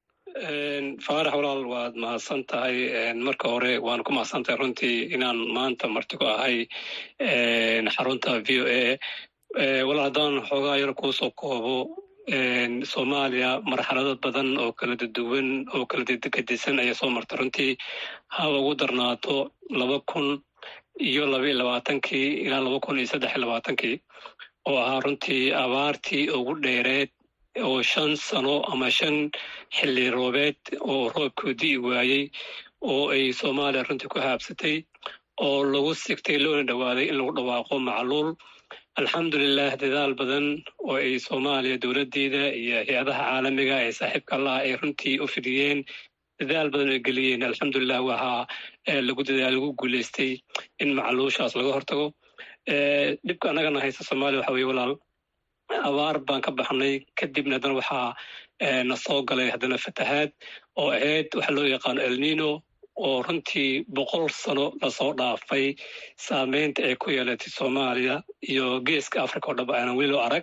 S2: faarax walaal waad mahadsan tahay marka hore waan ku mahadsan tahay runtii inaan maanta marti ku ahay xarunta v o a walaal haddaan xoogaa yar kuusoo koobo soomaaliya marxalado badan oo kala duwan oo kala gedisan ayaa soo martay runtii haba ugu darnaato laba kun iyo laba iyo labaatankii ilaa laba kun iyo saddex iyo labaatankii oo ahaa runtii abaartii ugu dheereed oo shan sano ama shan xilli roobeed oo roobkuu di'i waayey oo ay soomaaliya runtii ku haabsatay oo lagu sigtay loona dhowaaday in lagu dhawaaqo macluul alxamdulilah dadaal badan oo ay soomaaliya dowladdeeda iyo hay-adaha caalamiga ee saaxiibka allaha ay runtii u fidiyeen dadaal badan ay geliyeen alxamdulilah waxaa lagu dadaal lagu guulaystay in macluushaas laga hortago dhibka annagana haysta soomaaliya waxa weye walaal abaar baan ka baxnay kadibna haddana waxaa na soo galay haddana fatahaad oo ahayd waxa loo yaqaano elnino oo runtii boqol sano lasoo dhaafay saameynta ay ku yeelatay soomaaliya iyo geeska africa oo dhab aanan weli loo arag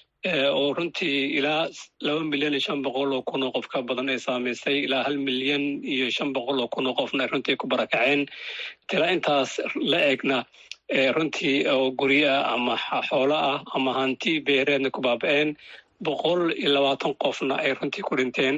S2: oo runtii ilaa laba milyan iyo shan boqol oo kun oo qof ka badan ay saamaysay ilaa hal milyan iyo shan boqol oo kun oo qofna ay runtii ku barakaceen tila intaas la egna runtii oo guryo ah ama xoolo ah ama hanti beereedna ku baaba'een boqol iyo labaatan qofna ay runtii ku dhinteen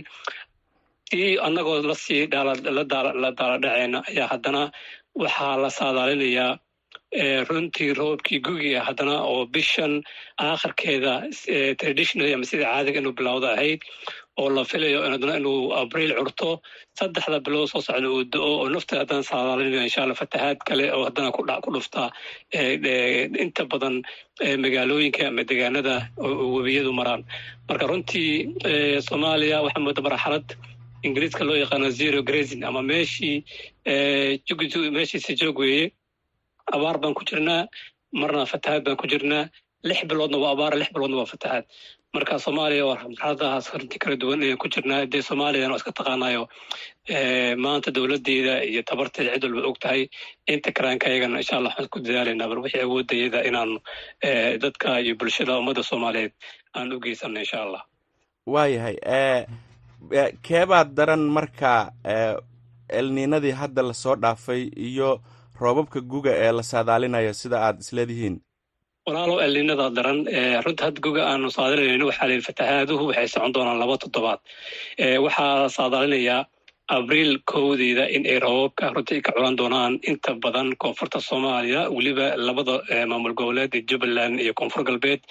S2: tii annagoo lasii la daaladhaceena ayaa haddana waxaa la saadaalinayaa runtii roobkii gugiga haddana oo bishan aakhirkeeda traditionally ama sida caadiga inuu bilowda ahayd oo la filayo haddana inuu abriil curto saddexda bilood soo socda uu do-o oo nafteeda haddana saadaalinaya insha allah fatahaad kale oo haddana ku dhufta inta badan magaalooyinka ama degaanada webiyadu maraan marka runtii soomaaliya waxaa mooda marxalad ingiriiska loo yaqaano zero grazing ama meeshii meeshiisi joog weeye abaar baan ku jirnaa marna fatahaad baan ku jirnaa lix biloodna waa abaar lix biloodna waa fatahaad marka soomaaliya waa marxaladahaas runtii kala duwan ayaan ku jirnaa dee soomaaliyana waa iska taqaanayo maanta dowladdeeda iyo tabarteeda cid walba og tahay inta karaanka ayagana insha allah waxaan ku dadaalaynaa bal wixii awoodayada inaan dadka iyo bulshada ummadda soomaaliyeed aan u geysano insha allah
S10: waayahay keebaad daran marka elniinadii hadda lasoo dhaafay iyo roobabka guga ee la saadaalinayo sida aad isleedihiin
S2: walaalow elniinada daran runta hadda guga aanu saadalinayno waxaa la yidhi fatahaaduhu waxay socon doonaan laba toddobaad waxaa la saadaalinayaa abriil kowdeeda in ay roobabka runtii ka culan doonaan inta badan koonfurta soomaaliya weliba labada maamul goboleed ee jubbaland iyo koonfur galbeed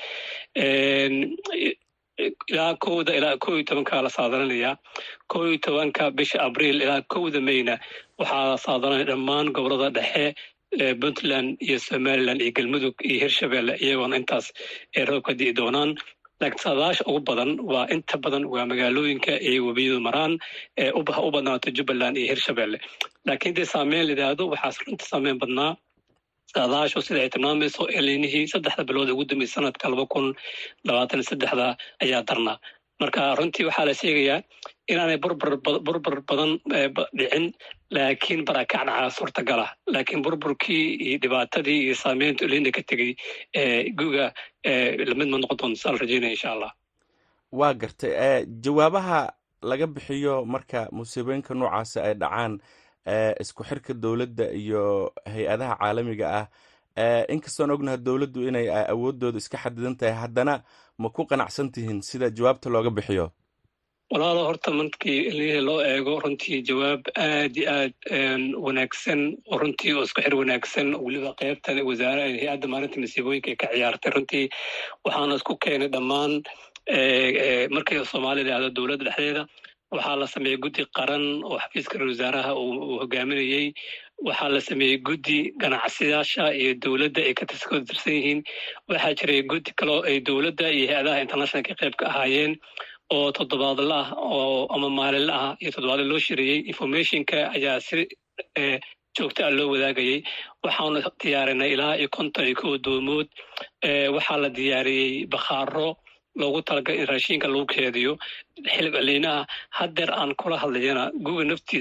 S2: ilaa kowda ilaa kow iyo tobanka la saadalinaya kow iyo tobanka bisha abriil ilaa kowda mayna waxaa la saadalinaya dhammaan gobolada dhexe puntland iyo somaliland iyo galmudug iyo hirshabelle iyagoona intaas ay roobka di'i doonaan laakiin saadaasha ugu badan waa inta badan waa magaalooyinka ay webiyadu maraan ee u badnaato jubbaland iyo hirshabelle laakiin dee saameyn la yidhaahdo waxaas runta saameyn badnaa saadaashu sida ay tilmaamayso eliinihii saddexda bilood ugu dambeysay sanadka laba kun labaatan iyo saddexda ayaa darnaa marka runtii waxaa la sheegayaa inaanay burbur burbur badan dhicin laakiin barakac dhacaa suurtagala laakiin burburkii iyo dhibaatadii iyo saameynta eliina ka tegey guga lamid ma noqon doonto saa la rajeynaya insha allah
S10: waa gartay jawaabaha laga bixiyo marka musiibooyinka noocaasi ay dhacaan isku xirka dowladda iyo hay-adaha caalamiga ah inkastoon ognaha dowladdu inay awooddooda iska xadidan tahay haddana ma ku qanacsan tihiin sida jawaabta looga bixiyo
S2: walaalo horta markii ilmihii loo eego runtii jawaab aad iyo aad wanaagsan oo runtii oo isku xir wanaagsan weliba qaybta wasaare hay-adda maalinta masiibooyinka ay ka ciyaartay runtii waxaana isku keenay dhammaan markii soomaaliya lahahdo dowladda dhexdeeda waxaa la sameeyey guddi qaran oo xafiiska ra wasaaraha uu hogaaminayey waxaa la sameeyey guddi ganacsiyyaasha iyo dowladda ay ka tirsan yihiin waxaa jiray guddi kaloo ay dowladda iyo hay-adaha internationalka qayb ka ahaayeen oo toddobaadla ah oo ama maalinla ah iyo toddobaadla loo shireeyey informationka ayaa si joogto ah loo wadaagayey waxaanu diyaarinay ilaa iyo konton iyo kow doomood waxaa la diyaariyey bakhaaro loogu talagalay in raashiinka lagu keediyo xilib aliinaha haddeer aan kula hadlayana guga naftiisa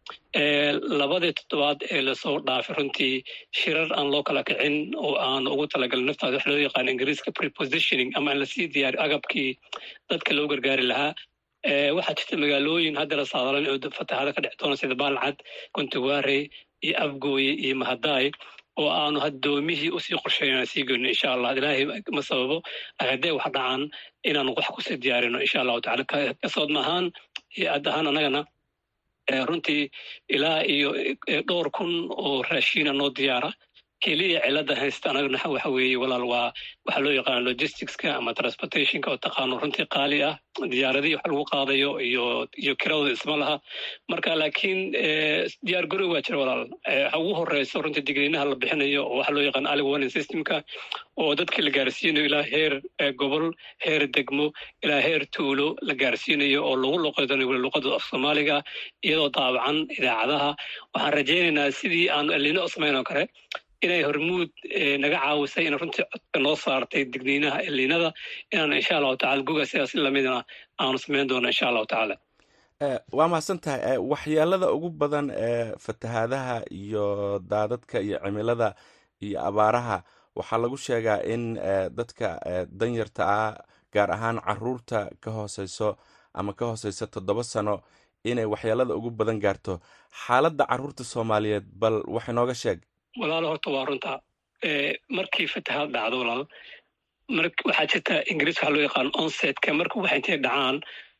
S2: labadii toddobaad ee lasoo dhaafay runtii shirar aan loo kala kicin oo aan ugu talagalin naftaada wax loo yaqaan ingiriiska prepositioning ama aan lasii diyaari agabkii dadka loo gargaari lahaa waxaa jirta magaalooyin hadda la saadalan oo fatahaada ka dhex doona sida baalcad kontiwaare iyo afgooye iyo mahadaay oo aanu haddoomihii usii qorsheyn sii goyno insha allah ilaahay ma sababo haddee wax dhacaan inaanu wax kusii diyaarino insha allahu tacala kasoodma ahaan iyo ad ahaan annagana runtii ilaa iyo dhowr kun oo raashiina noo diyaara keliya cilada haysta anagana waxa weeye walaal waa waxaa loo yaqaana logisticska ama transportationka oo taqaano runtii qaali ah diyaaradihii wax lagu qaadayo iyo iyo kiradooda isma laha marka laakiin diyaar garow waa jira walaal ha ugu horeyso runtii digniinaha la bixinayo oo waxaa loo yaqaana ali warning systemka oo dadkii la gaarsiinayo ilaa heer gobol heer degmo ilaa heer tuulo la gaarsiinayo oo lagu luqeydanayo weli luqada af soomaaliga iyadoo daawacan idaacadaha waxaan rajaynaynaa sidii aanu elino samayn oo kale inay hormuud naga caawisay in runtii codka noo saartay digniinaha eliinada inaan insha allahu tacala goga sidaas lamidna aanu samayn doono insha allahu tacaala
S10: waa mahadsan tahay waxyeelada ugu badan ee fatahaadaha iyo daadadka iyo cimilada iyo abaaraha waxaa lagu sheegaa in dadka danyarta ah gaar ahaan caruurta ka hooseyso ama ka hooseysa toddoba sano inay waxyeelada ugu badan gaarto xaaladda caruurta soomaaliyeed bal wax inooga sheeg
S2: walaalo horta waa runta markii fatahaad dhacdo walaal waxaa jirta ingiriis waxaa loo yaqaan onsetka marka waxa intay dhacaan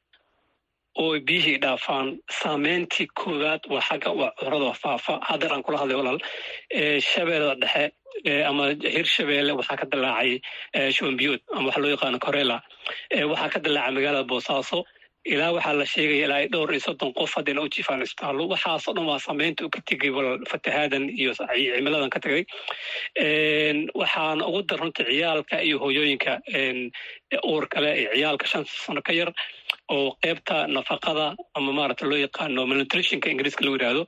S2: oo biyihii dhaafaan saameyntii koowaad waa xagga waa cudurada faafa haddar aan kula hadlay walaal shabeellada dhexe ama hir shabeelle waxaa ka dilaacay shombiyood ama waxa loo yaqaano corela waxaa ka dilaacay magaalada boosaaso ilaa waxaa la sheegaya ilaa dhowr iyo soddon qof haddayna u jifaan isbitaallo waxaasoo dhan waa saameynta u ka tegay walaal fatahaadan iyo cimiladan ka tegay waxaana ugu dar runta ciyaalka iyo hooyooyinka uur kale iyo ciyaalka shan sano ka yar oo qeybta nafaqada ama maaragta loo yaqaano malnutritionka ingiriiska lagu yidhaahdo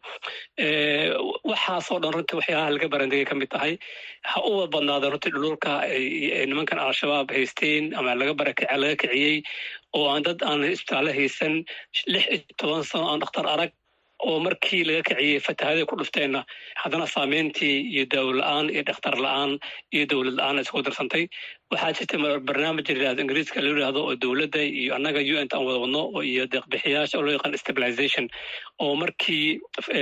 S2: waxaasoo dhan runtii waxyaalaha laga barandegay ka mid tahay ha uwa badnaada runtii dhululka nimankan al-shabaab haysteen ama laga barakaca laga kiciyey oo aan dad aan isbitaallo haysan lix iyo toban sano aan dhakhtar arag oo markii laga kiciyey fatahaadii ku dhufteenna haddana saameyntii iyo daawo la-aan iyo dhakhtar la-aan iyo dowlad la-aan isku darsantay waxaa jirta barnaamij layihahdo ingiriiska loo yidhahdo oo dowladda iyo annaga u n t aan wada wadno iyo deeqbixiyaasha oo loo yaqaan stabilization oo markii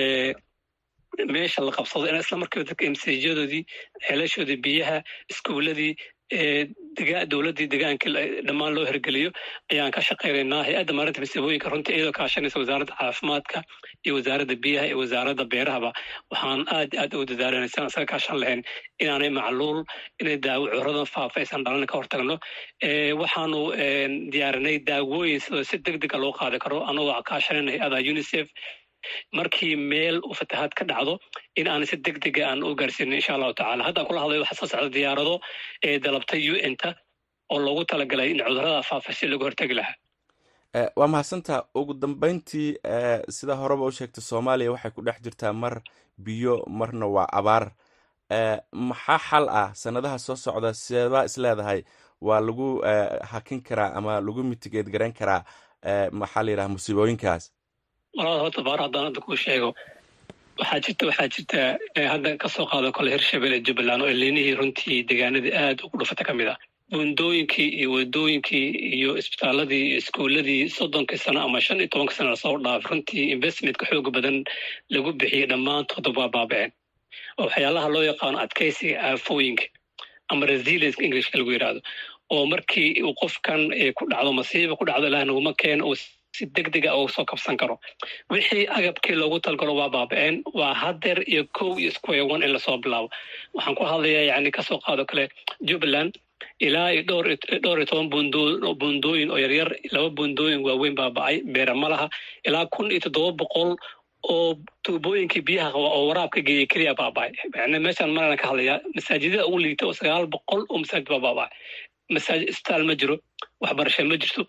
S2: meesha la qabsado in isla markiiba dadka msjadoodii ceelashoodii biyaha iskuuladii dowladdii degaanka dhammaan loo hirgeliyo ayaan ka shaqaynaynaa hay-adda maarinta masiibooyinka runtii iyadoo kaashanaysa wasaaradda caafimaadka iyo wasaaradda biyaha iyo wasaaradda beerahaba waxaan aad aad ugu dadaalanay si aan isaga kaashan lahayn inaanay macluul inay daawo cuduradan faafa aysan dhalan ka hortagno waxaanu diyaarinay daawooyin sidoo si deg dega loo qaadi karo anagoo kaashanayna hay-ada unicef markii meel uu fatahaad ka dhacdo in aan si deg dega aan u gaarsiinin insha allahu tacala haddaan kula hadlayo waxaa soo socda diyaarado ee dalabtay u n ta oo loogu talagalay in cudurada faafa si lagu hortegi lahaa
S10: waa mahadsantaa ugu dambeyntii sida horeba u sheegtay soomaaliya waxay ku dhex jirtaa mar biyo marna waa abaar maxaa xal ah sanadaha soo socda seebaa is leedahay waa lagu hakin karaa ama lagu mitigeed garayn karaa maxaa la yidhaha musiibooyinkaas
S2: walaal horta baar haddaan hadda kuu sheego waxaa jirta waxaa jirta hadda kasoo qaado kole hirshabelle jubbaland oo eliinihii runtii deegaanadii aad ugu dhufata ka mid ah buundooyinkii iyo wadooyinkii iyo isbitaaladii iyo iskuuladii soddonkii sano ama shan iyo tobankii sano lasoo dhaaf runtii investmentka xooga badan lagu bixiyey dhammaantood waa baabaceen oo waxyaalaha loo yaqaano adkaysiga aafooyinka ama resilienska englishka lagu yidhaahdo oo markii uu qofkan ku dhacdo masiiba ku dhacdo ilaah naguma keeno uu si deg dega uga soo kabsan karo wixii agabkii loogu talgalo waa baaba-een waa hadeer iyo kow iyo square one in lasoo bilaabo waxaan ku hadlayaa yani kasoo qaado kale jubbaland ilaa iyo dhowr dhowr iyo toban bundo buundooyin oo yaryar laba buundooyin waaweyn baaba-ay beera ma laha ilaa kun iyo toddoba boqol oo tuubooyinkii biyaha qaba oo waraabka geeyay keliya baaba-ay yani meeshaan marana ka hadlayaa masaajidada ugu liita oo sagaal boqol oo masaajid baa baaba-ay masaajid isbitaal ma jiro waxbarasho ma jirto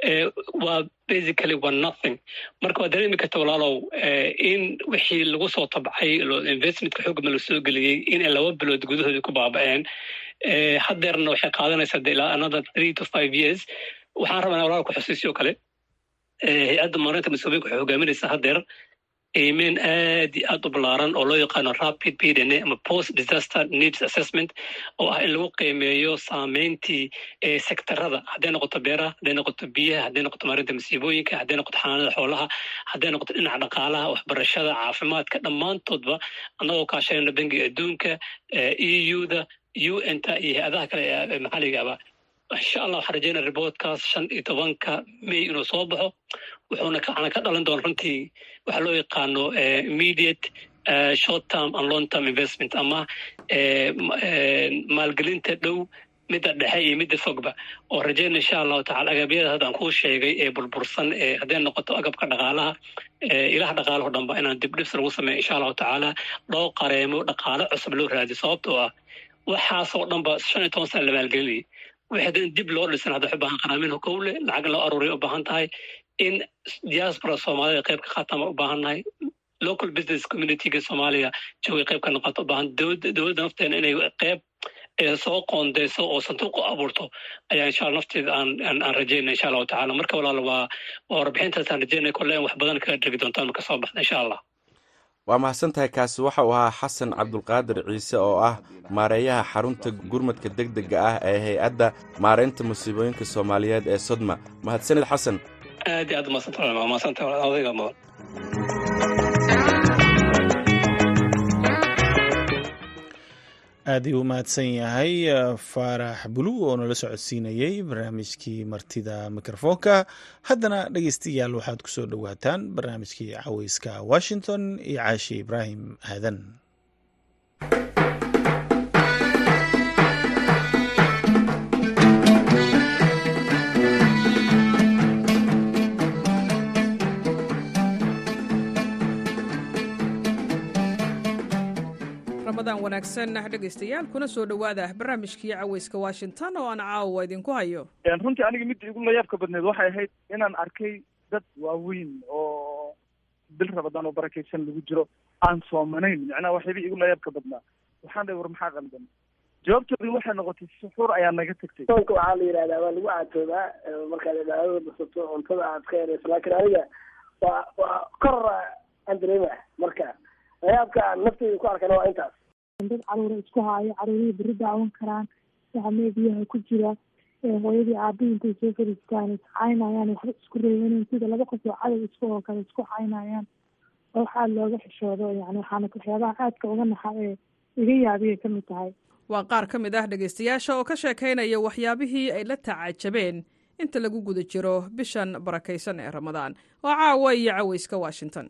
S2: waa basically waa nothing marka waa dareemi karta walaalow in wixii lagu soo tabcay investmentka xoogama la soo geliyey inay laba bilood gudahooda ku baaba-een hadeerna waxay qaadanaysaa de ilaa another three to five years waxaan rabaa walaalku xusiisyo kale hay-adda maarinta mas-uuliyiinka waxay hogaaminaysaa hadeer qiimeyn aad iyo aad u ballaaran oo loo yaqaano rapid p d n a ama post disaster needs assessment oo ah in lagu qiimeeyo saameyntii sektarada hadday noqoto beeraha hadday noqoto biyaha hadday noqoto maarinta masiibooyinka hadday noqoto xanaanada xoolaha hadday noqoto dhinaca dhaqaalaha waxbarashada caafimaadka dhammaantoodba annagoo kaashanayna bangiga adduunka e u da u n ta iyo hay-adaha kale ee maxalligaba insha allah waxaan rajeynaya reportkaas shan iyo tobanka may inuu soo baxo wuxuuna kacana ka dhalan doona runtii waxaa loo yaqaano immediate short term and long term investment ama maalgelinta dhow midda dhexe iyo midda fogba oo rajeyna insha allahu tacala agabyada hadda aan kuu sheegay ee burbursan ee hadday noqoto agabka dhaqaalaha ilaha dhaqaalaho dhanba inaan dibdhibs lagu sameeyo insha allahu tacaala loo qareemo dhaqaalo cusub loo raadiyo sababtoo ah waxaasoo dhanba shan iyo toban sana la maalgelinayay wixii hadda in dib loo dhisan hadda waxu baahan qaraamin hokowle lacag loo aruuriya u baahan tahay in diaspora soomaalida qayb ka qaataan baan u baahannahay local business communityga soomaaliya joogay qayb ka noqoto u baahan dowladda nafteena inay qayb soo qoondeyso oo sanduuq u abuurto ayaa insha alla nafteeda aan aan rajeyna insha allahu tacala marka walaal waa waa warbixintaasaan rajeynaya kolle in wax badan kaga dhegi doontaan marka soo baxda insha allah
S10: waa mahadsan tahay kaasi waxa uu ahaa xasan cabdulqaadir ciise oo ah maareeyaha xarunta gurmadka deg dega ah ee hay-adda maareynta musiibooyinka soomaaliyeed ee sodma mahadsanid xasan
S2: aad iyo aad umadsanta madsanta odayga mudan
S1: aad ii u mahadsan yahay faarax bulu oo nala socodsiinayey barnaamijkii martida mikrofoonka haddana dhegeystayaal waxaad ku soo dhowaataan barnaamijkii caweyska washington iyo caashi ibraahim aadan
S11: wanaagsan dhegaystayaal kuna soo dhowaada barnaamijkii caweyska washington oo aan caawa idinku hayo
S12: runtii aniga midda igu layaabka badneed waxay ahayd inaan arkay dad waaweyn oo bil rabadaan oo barakaysan lagu jiro aan soomanayn macnaha waxyaba igu layaabka badnaa waxaan dhahay war maxaa qaldan jawaabtoodii waxay noqotay suxuur ayaa naga tagtay
S13: soonka waxaa la yidhahdaa waa lagu caatoodaa markaad cibaadada basato cuntada aad ka yarayso laakiin aniga waa waa kor aan dareema marka layaabka nafteyda ku arkana waa intaas
S14: dad caruura isku haayo caruurihii beri daawan karaan waxamee biyaha ku jira hooyadii aabihii intay soo fariistaan iscaynayaan waxba isku reebaneen sida laba qof oo cadow isku oo kale isku caynayaan oo waxaa looga xishoodo yani waxaana waxyaabaha aadka uga naxa ee iga yaabiyay ka mid tahay
S11: waa qaar ka mid ah dhegaystayaasha oo ka sheekaynaya waxyaabihii ay la tacajabeen inta lagu guda jiro bishan barakaysan ee ramadaan waa caawa iyo caweyska washington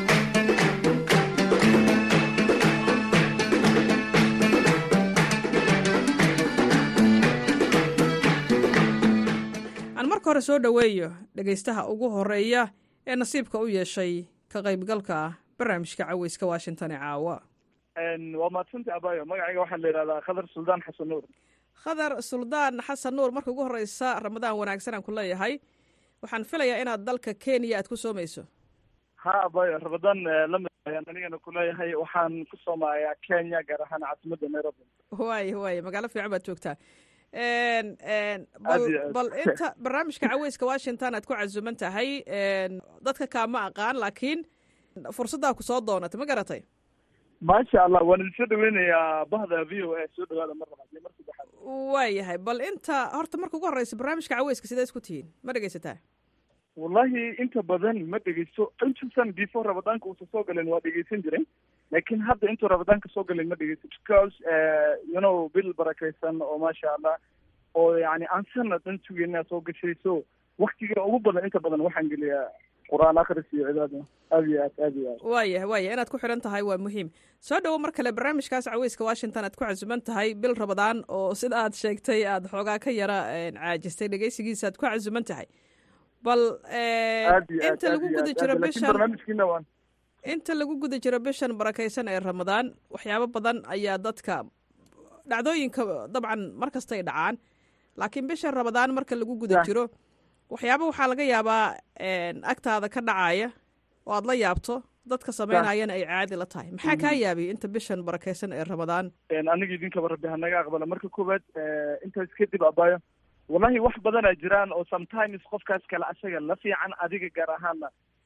S11: aan marka hore soo dhoweeyo dhegaystaha ugu horeeya ee nasiibka u yeeshay ka qaybgalka barnaamijka caweyska washington ee caawa
S12: waa mahadsanta abayo magacayga waxaa la yidhahdaa khadar suldaan xasan nuur
S11: khadar suldaan xasan nuur marka ugu horeysa ramadaan wanaagsan aan ku leeyahay waxaan filayaa inaad dalka kenya aad ku soomayso
S12: ha abayo ramadaan lamid ayaan anigana kuleeyahay waxaan ku soomayaa kenya gaar ahaan caasimadda nairobi
S11: waay waay magaalo fiican baad joogtaa bal bal inta barnaamijka caweyska washington aad ku casuman tahay dadka kaama aqaan laakiin fursaddaa ku soo doonatay ma garatay
S12: maasha allah waan idin soo dhaweynayaa bahda v o a soo dhawaada mar labaad iyo mar saddexaad
S11: waayahay bal inta horta marka ugu horeysa barnaamijka caweyska sidee isku tihiin ma dhegeysataa
S12: wallahi inta badan ma dhegeysto intuusan before ramadaanka uusa soo galen waa dhegeysan jiray laakiin hadda intuu ramadaanka soo galen ma dhegeysto because you know bil barakaysan oo maasha allah oo yani aan sanad dhan sugeyna soo gashay so waktiga ugu badan inta badan waxaan geliyaa qur-aan akris iyo cibaada aad iyo aad aad iyo aad
S11: waayah waayah inaad ku xidhan tahay waa muhiim soo dhowo mar kale barnaamijkaas caweyska washington aad ku casuman tahay bil ramadaan oo sida aad sheegtay aad xoogaa ka yara caajistay dhegeysigiisa aad ku casuman tahay bal inta lagu guda jiro bishan inta lagu guda jiro bishan barakaysan ee ramadaan waxyaabo badan ayaa dadka dhacdooyinka dabcan mar kastay dhacaan laakiin bishan ramadaan marka lagu guda jiro waxyaaba waxaa laga yaabaa agtaada ka dhacaya oo aad la yaabto dadka samaynayana ay caadi la tahay maxaa kaa yaabiyay inta bishan barakaysan ee ramadaan
S12: aniga idinkaba rabbi hanaga aqbala marka koowaad intaas kadib abayo wallahi wax badanaa jiraan oo sometimes qofkaas kale asaga la fiican adiga gaar ahaana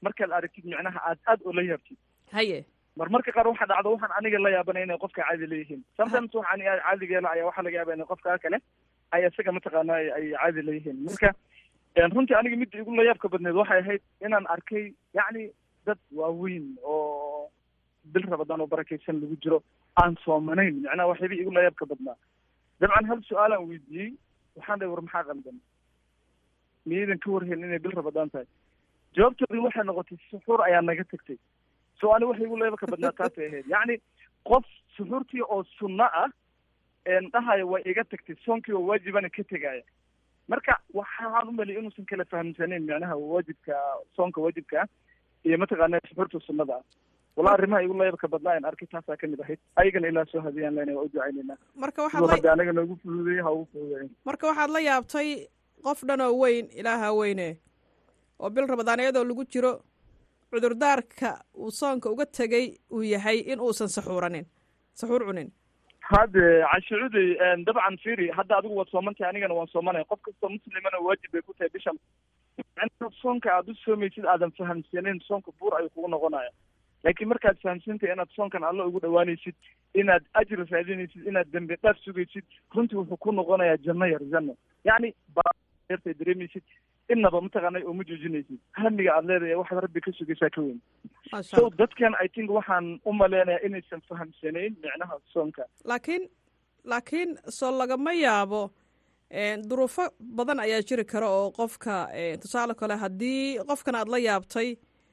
S12: markaad aragtid micnaha aad aad oo la yaabtid
S11: haye
S12: mar marka qaar waxa dhacdo waxaan aniga la yaabanay inay qofka caadi leeyihiin sometimes waxaan caadigeela ayaa waxaa laga yaaba inay qofka kale ay isaga mataqaana ay caadi leeyihiin marka runtii aniga midda igu la yaabka badneed waxay ahayd inaan arkay yacni dad waaweyn oo bil rabadaan oo barakaysan lagu jiro aan soomanayn macnaha waxyaaba igu la yaabka badnaa dabcan hal su-aalaan weydiiyey waxaan dhahay war maxaa qaldan miyaydan ka warhayn inay bil rabadaan tahay jawaabtoodii waxay noqotay suxuur ayaa naga tagtay so ani waxa igu la yaabka badnaa taasay ahayd yacni qof suxuurtii oo sunno ah dhahayo way iga tagtay soonkii oo waajibana ka tegaya marka waxaan umaliya inuusan kala fahamsanayn macnaha waajibka soonka waajibka ah iyo mataqaana suxuurta sunnada ah wala arrimaha igu layaabka badnaa in arkay taasaa kamid ahayd ayagana ilaa soo hadiyaan lena waa u ducaynaynaa
S11: marka
S12: siduu
S11: waxaad
S12: hadda
S11: la
S12: anaga noogu fududeeyey ha ugu fududeeyin
S11: marka waxaad la yaabtay qof dhan oo weyn ilaaha weyne oo bil rabadaan iyadoo lagu jiro cudurdaarka uu soonka uga tegay uu yahay in uusan saxuuranin saxuur cunin
S12: hadde cashicuday dabcan firi hadda adigu waad soomantahay anigana waan soomanaya qof kastoo muslimana waajib bay ku tahay bishan macnaha soonka aad u soomaysid aadan fahamsaneyn soonka buur ayuu kugu noqonaya laakiin markaad fahamsantahay inaad soonkan alla ugu dhawaanaysid inaad ajri raadinaysid inaad dembi dhaaf sugaysid runtii wuxuu ku noqonayaa janno yar janno yacni baartay dareemaysid inaba mataqaanay oo ma joojinaysid hamiga aad leedahay waxaad rabbi ka sugaysaa ka weyn
S11: Masha
S12: so
S11: Allah.
S12: dadkan i think waxaan u maleynayaa inaysan fahamsanayn micnaha soonka
S11: laakiin laakiin soo lagama yaabo een, duruufo badan ayaa jiri kara oo qofka een, tusaale kale haddii qofkan aad la yaabtay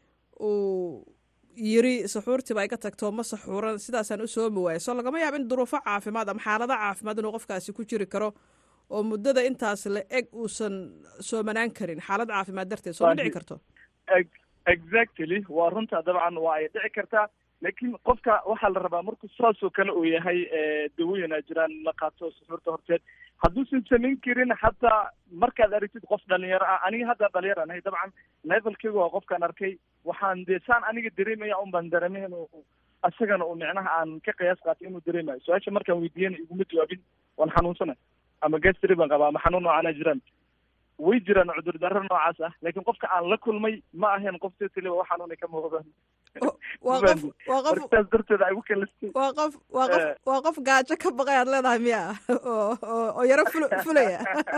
S11: uu yiri saxuurtiiba iga tagto ma saxuuran sidaasaan u soomi waaya soo lagama yaabo in duruufo caafimaad ama xaalado caafimaad inuu qofkaasi ku jiri karo oo muddada intaas la eg uusan soomanaan karin xaalad caafimaad darteed soo ma dhici karto
S12: Ex- exactly waa runta dabcan waa ay dhici kartaa laakiin qofka waxaa la rabaa markuu saasoo kale uu yahay eh, dawooyin ay jiraan la qaato suxuurta horteed hadduusan samayn karin xataa markaad aragtid qof dhalinyaro ah aniga hadda dhalinyaro anahay dabcan levelkeyga waa qofkaan arkay waxaan dee saan aniga dareemaya un baan dareemay inuu isagana uu micnaha aan ka qiyaas qaatay inuu dareemayo su-aasha markaan weydiiyana iguma jawaabin waan xanuunsanay ama gastri baan qabaa ama xanuun noocaana jiraan way jiraan cudurdaaro noocaas ah laakiin qofka aan la kulmay ma ahayn qof si taliba wax xanuunay ka muuqdaan
S11: waa qof waa qof
S12: markaas darteeda ay u kalistay
S11: waa qof waa qof
S12: Eh.
S11: waa qof gaajo ka baqay aad leedahay miya oo oo oo yaro ful fulaya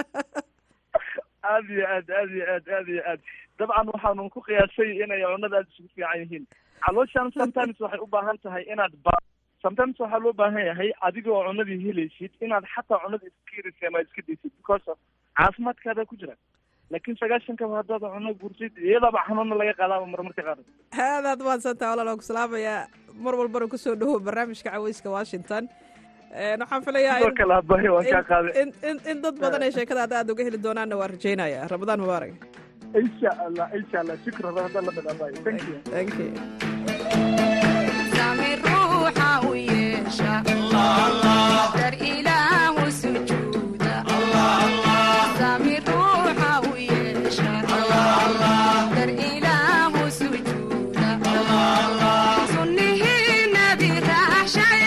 S12: aad iyo aad aad iyo aad aad iyo aad dabcan waxaanu ku qiyaasay inay cunada aad isugu fiican yihiin calooshan sometimes waxay u baahan tahay inaad ba sometimes waxaa loo baahan yahay adigoo cunadii helaysid inaad xataa cunada iska yarisa ama iska daysid because of caafimaadkaada ku jira laakiin sagaashankaba haddaad cuno gursid iyadaaba xanuuna laga qaadaaba marmarka qaar
S11: aadaad mahadsantaha walaal waan ku salaamayaa mar walbana kusoo dhawow barnaamijka caweyska washington Een, waxaan filayaa
S12: sidoo
S11: in-
S12: kale abahi waan kaa
S11: in-
S12: qaaday
S11: in in in dad badan ay sheekada aad aad uga heli doonaanna waan rajaynaya ramadaan mubaarak
S12: insha allah insha allah shukran hadda la mid abahi thank you
S11: thank you
S15: sami ruuxa u yeesha dar ilaahu sujuuda sami ruuxa u yeesha dar ilaahu sujuuda sunnihii nabi raaxshay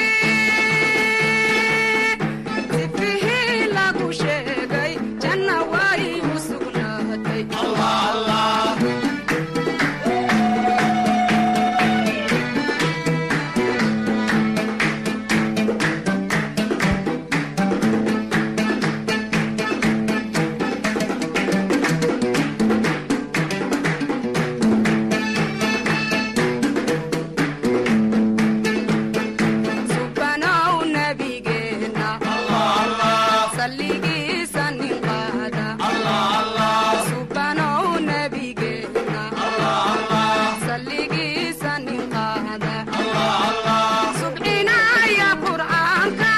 S15: sifihii lagu sheegay janna way u sugnaatay subanow nabigeena salligiisa nin qaada subanow nabigeena salligiisa nin qaada subcinaya qur'aanka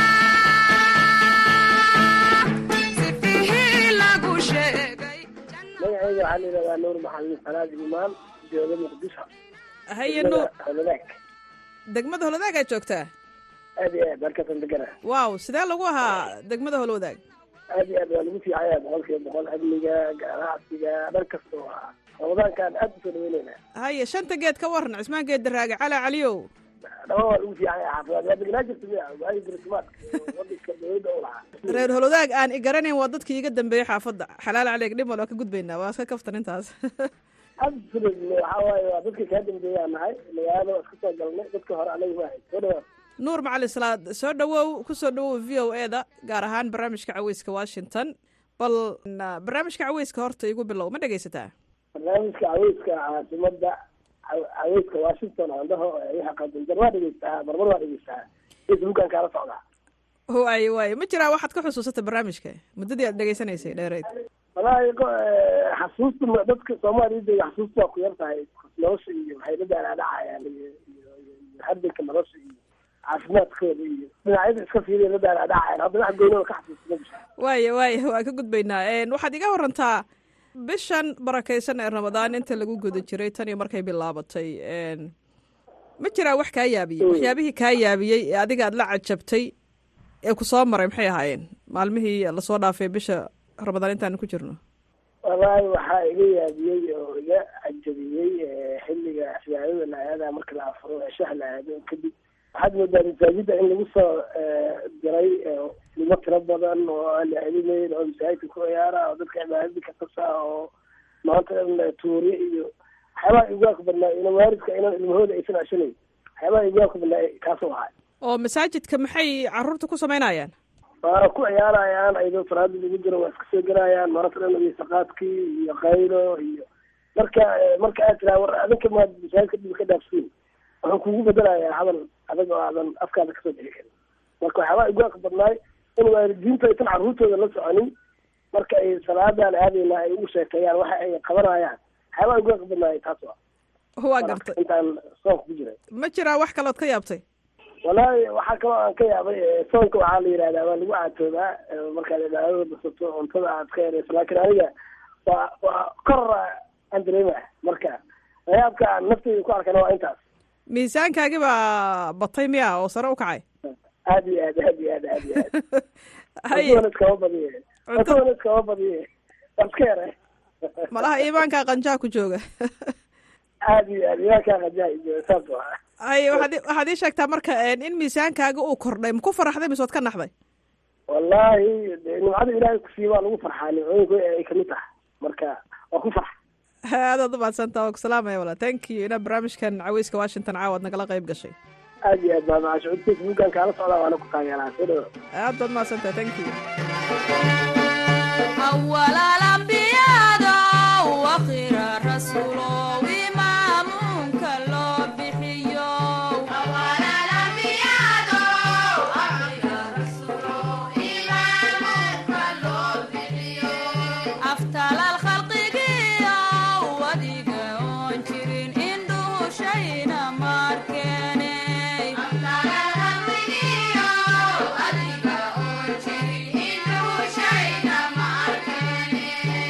S15: sifihii lagu sheegay
S13: magacayga waxaa la yidhahdaa nuur maxamed fanaad imaan jooga muqdisho
S11: haye nuur
S13: holadaag
S11: degmada holwadaag aad joogtaa
S13: aad iyo aad halkaasaan degana
S11: waaw sidee lagu ahaa degmada holwadaag
S13: aad iyo aad waa lagu fiicaya boqolkiiba boqol amniga ganacsiga dhan kasta oo ah ramadaankaan aad usoo dhaweynayna
S11: haye shanta geed ka waran cismaan geed daraaga cala caliyow
S13: dhama waa lagu fiicaya xaafidaad waa degnaa jirta miya waagi dirtimaadka wadanka dowladda u lahaa
S11: reer holwadaag aan i garanayn waa dadkii iga dambeeyey xaafadda xalaal caleeg dhib mal waa ka gudbaynaa waa iska kaftan intaas
S13: absolutely waxa waaye waa dadka kaa dambeeyaa nahay magaalada waa iska soo galnay dadka hore anaga maahay soo dhawaad
S11: nuur macalin salaad soo dhawow ku soo dhawow v o e da gaar ahaan barnaamijka caweyska washington bal na- barnaamijka caweyska horta igu bilow ma dhegaysataa
S13: barnaamijka caweyska caasimada caw- caweyska washington aan dhaho waxa qadinjar waa dhegeystaa marmar waa dhegeystaa facebookan kaala socdaa
S11: waaye waaye ma jiraa waxaad ka xusuusata barnaamijka muddadii aad dhegaysanaysay dheereyd
S13: wallaahi qo- eh, xasuusta ma- dadka soomaaliyada iyo xasuusta waa ku yar tahay nolosha iyo waxay la daalaadhacayaan iyo iyo iyo iyo hardanka nolosha iyo caafimaadkooda iyo dhinacyada iska fiiriya la daalaadhacayaan hadda wax goynooda ka xasuusta ma jirto
S11: waaye waaye waa ka gudbaynaa Een, waxaad iga warantaa bishan barakaysan ee ramadaan inta lagu guda jiray tan iyo markay bilaabatay Een, ma jiraa wax kaa yaabiyey waxyaabihii kaa yaabiyey ee adiga aad la cajabtay ee ku soo maray maxay ahaayeen maalmihii lasoo dhaafay bisha ramadaan intaan ku jirno
S13: wallaahi waxaa iga yaabiyey oo iga cajabiyey eh, xilliga cibaadada la aada marka la afuro ee shaha la aado kadib waxaad moodaa masaajida in lagu soo eh, diray eh, ilmo tiro badan oo aan la celinayn oo masaajidka ku ciyaara oo dadka cibaadada ka tasa oo maanta dhan tuuriye iyo waxyaabaha igwaaka badnaa ina waalidka inan ilmahooda aysan ashanayn waxyaabaha igwaaka badnaa kaasoo ahay
S11: oo masaajidka maxay caruurta ku samaynayaan
S13: waa ku ciyaarayaan ayadoo salaada lagu jiro waa iska soo gelayaan mararka dhan wiisaqaadkii iyo qaylo iyo marka eh, marka aad tiraa war adinka maad masaajidka dhib ka dhaafsiin wuxuu kugu bedelayaa hadal adag oo aadan afkaada kasoo bixi karin marka waxyaabaa igwaaka badnaay in waalidiintu aysan carruurtooda la soconin marka ay salaadan aadayna ay ugu sheekeeyaan waxa ay qabanayaan waxyaabaa igwaaka badnaay taas waa
S11: waa gartay
S13: intaan soonka ku jiray
S11: ma jiraa wax kalood ka yaabtay
S13: wallaahi waxaa kaloo aan ka yaabay eh, soonka waxaa la yidhahdaa waa lagu caatoodaa eh, markaad cibaadada basato cuntada aad ka yarayso laakiin aniga waa waa kor aan dareemaya marka layaabka aan naftayda ku arkana waa intaas
S11: miisaankaagi baa batay miya oo sare u kacay
S13: aad iyo aad aad iyo aad aad iyo aad
S11: Haye.
S13: cuntadana iskama badiye cuntadana iskama badiye waa iska yare
S11: malaha iimaankaa qanjaa ku jooga
S13: aad iyo aad iyakaa qajaa iyo saas waa
S11: haye waxaad i- waxaad ii sheegtaa marka een, in miisaankaaga uu kordhay ma ku faraxday mise waad ka naxday
S13: wallaahi dee nimcada ilaahay kusiiya waa lagu farxaa nimcooyinka ay kamid tahay marka waa ku farxa
S11: aadaad umahadsantaa waa ku salaamaya wala thank you inaa barnaamijkan caweyska washington caawaad nagala qayb gashay
S13: aad iyo aad baa macasho cod facebookan kaala socdaa waana ku taageeraa soo dhawo
S11: aad baad mahadsantahay thank you
S15: أول الأنبياء وآخر الرسول وإمامك الله بحيو أول الأنبياء وآخر الرسول وإمامك الله بحيو أفتل الخلق جيا وديك أنشرين إنه شينا ماركيني أفتل الخلق جيا وديك أنشرين إنه شينا ماركيني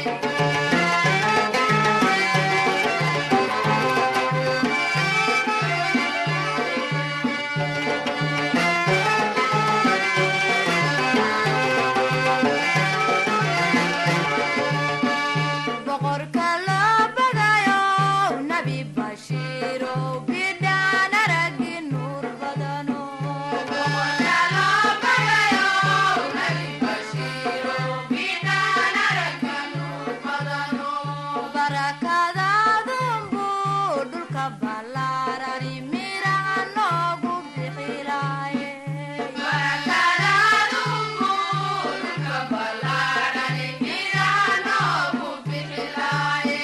S15: boqorka loo badayo nabi bashiiro bidhaan aragi nuur badano boqorka loo badayo nabi bashiiro bidhaan aragi nuur badano barakadaadunbu dhulka ballaarani miraha noogu bixilaaye barakadaadunbu dhulka ballaarani miraha noogu bixilaaye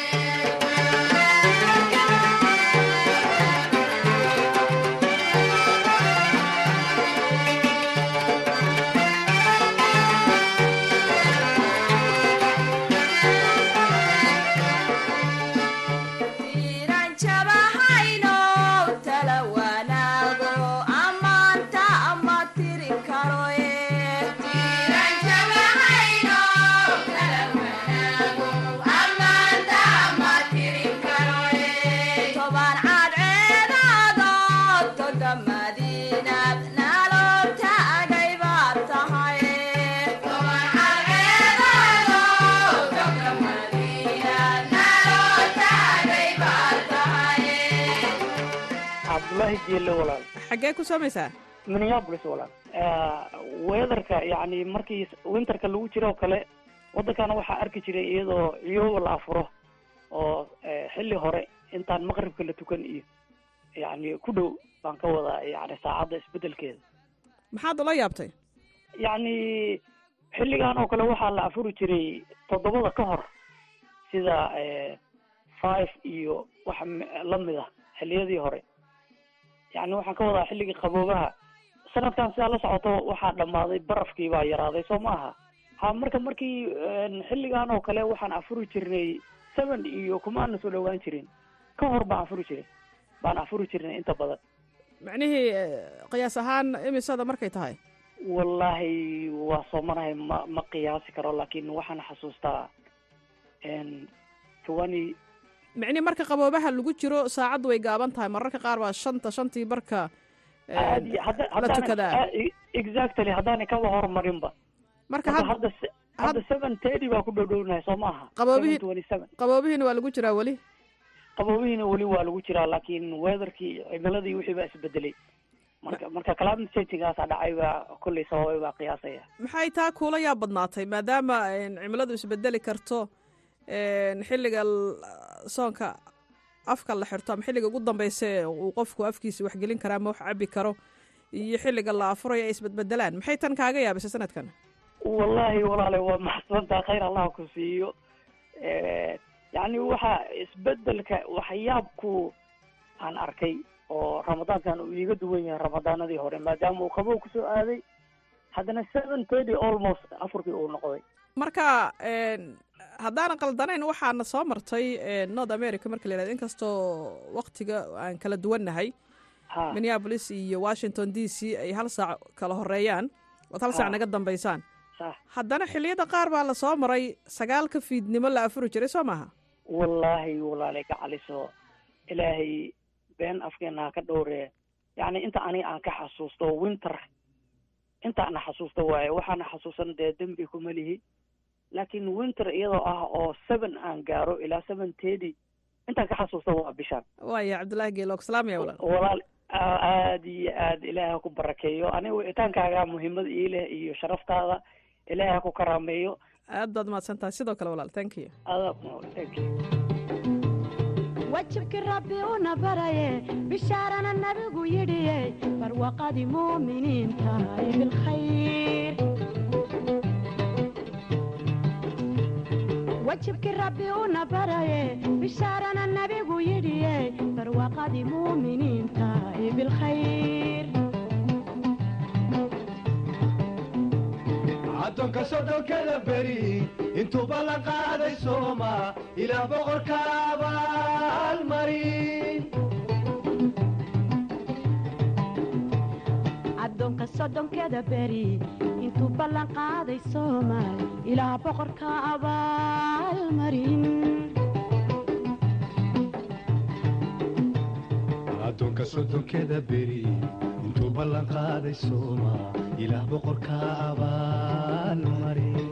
S15: tiran jabahayno tala wanaago amaanta ama tiri karoye tiran jabahayno tala wanaago amaanta ama tiri karoye toban cadceedaado toga madiinad nalo taagay baad tahay toban cadceedaado toga madiinad nalo taagay baad tahay
S16: cabdullaahi jeelle walaal
S11: xaggee ku soomaysaa
S16: minneapolis walaal weatherka yacni markii winterka lagu jiro oo kale waddankana waxaa arki jiray iyadoo iyagoo la afuro oo xilli hore intaan maqribka la tukan iyo yacni ku dhow baan ka wadaa yani saacadda isbedelkeeda
S11: maxaad ula yaabtay
S16: yacni xilligan oo kale waxaa la afuri jiray toddobada ka hor sida five iyo wax lamid ah xilliyadii hore yacni waxaan ka wadaa xilligii qaboobaha sanadkan sidaa la socoto waxaa dhammaaday barafkii baa yaraaday soo ma aha ha marka markii xilligan oo kale waxaan afuri jirnay seven iyo kumaana soo dhowaan jirin ka hor baan afuri jiray baan afuri jirnay inta badan
S11: macnihii qiyaas ahaan imisada markay tahay
S16: wallaahi waa soomanahay ma ma qiyaasi karo laakiin waxaan xasuustaa twenty
S11: micnihi marka qaboobaha lagu jiro saacaddu way gaaban tahay mararka qaar waa shanta shantii barka
S16: aadi hadda
S11: la tukadaa
S16: exactly haddaanay kaba horumarinba
S11: marka
S16: hadda hadda seven thirty baa ku dhowdhownahay soo maaha
S11: qaboobihi
S16: twenty seven
S11: qaboobihiina waa lagu jiraa weli
S16: qaboobihiina weli waa lagu jiraa laakiin weatherkii cimiladii wixii baa isbedelay marka marka climate changingaasaa dhacay baa kolley sababay baa qiyaasaya
S11: maxay taa kuula yaa badnaatay maadaama cimiladu isbedeli karto xilliga soonka afka la xirto ama xilliga ugu dambeysa uu qofku afkiisa waxgelin karaa ama wax cabi karo iyo xilliga la afurayo ay isbedbedelaan maxay tan kaaga yaabisay sanadkan
S16: wallahi walaale waa maxsantaa khayr allah ku siiyo yacni waxa isbedelka waxyaabku aan arkay oo ramadaankan uu iiga duwan yahay ramadaanadii hore maadaama uu qabow kusoo aaday haddana seven thirty almost afurkii uu noqday
S11: marka haddaanan qaldanayn waxaana soo martay north america marka la yihahdo inkastoo waktiga aan kala duwannahay minneapolis iyo washington d c ay hal saac kala horeeyaan ood hal saac naga dambeysaan haddana xilliyada qaar baa lasoo maray sagaalka fiidnimo la afuri jiray soo maaha
S16: wallaahi walaale gacaliso ilaahay been afkeena ha ka dhowree yacni inta aniga aan ka xasuusto winter inta ana xasuusto waaye waxaana xasuusan dee dembi kuma lihi laakiin winter iyadoo ah oo seven aan gaaro ilaa seven thirty intaan ka xasuusto waa bishaan
S11: waaya cabdullaahi geelog salaamaya walaal
S16: walaal aad iyo aad ilaahay ha ku barakeeyo aniga wicitaankaaga muhiimad ii leh iyo sharaftaada ilaahay ha ku karaameeyo
S11: aad baad mahadsan tahay sidoo kale walaal thank you
S16: adaa thank you
S17: wajibkii rabbi una baraye bishaarana nabigu yidhiye barwaqadii muuminiinta ay bilkhayr wajibkii rabbi una baraye bishaarana nabigu yidhiye barwaqadii muuminiinta ay bilkhayr
S18: addoonka sodhonkada beri intuuba la qaaday sooma ilaa boqorka abaalmarin
S17: addoonka soddonkeda beri intuu ballan qaaday soomaal ilaa boqorka abaalmarin
S18: addoonka soddonkeda beri intuu ballan qaaday sooma ilaah boqorka abaalmarin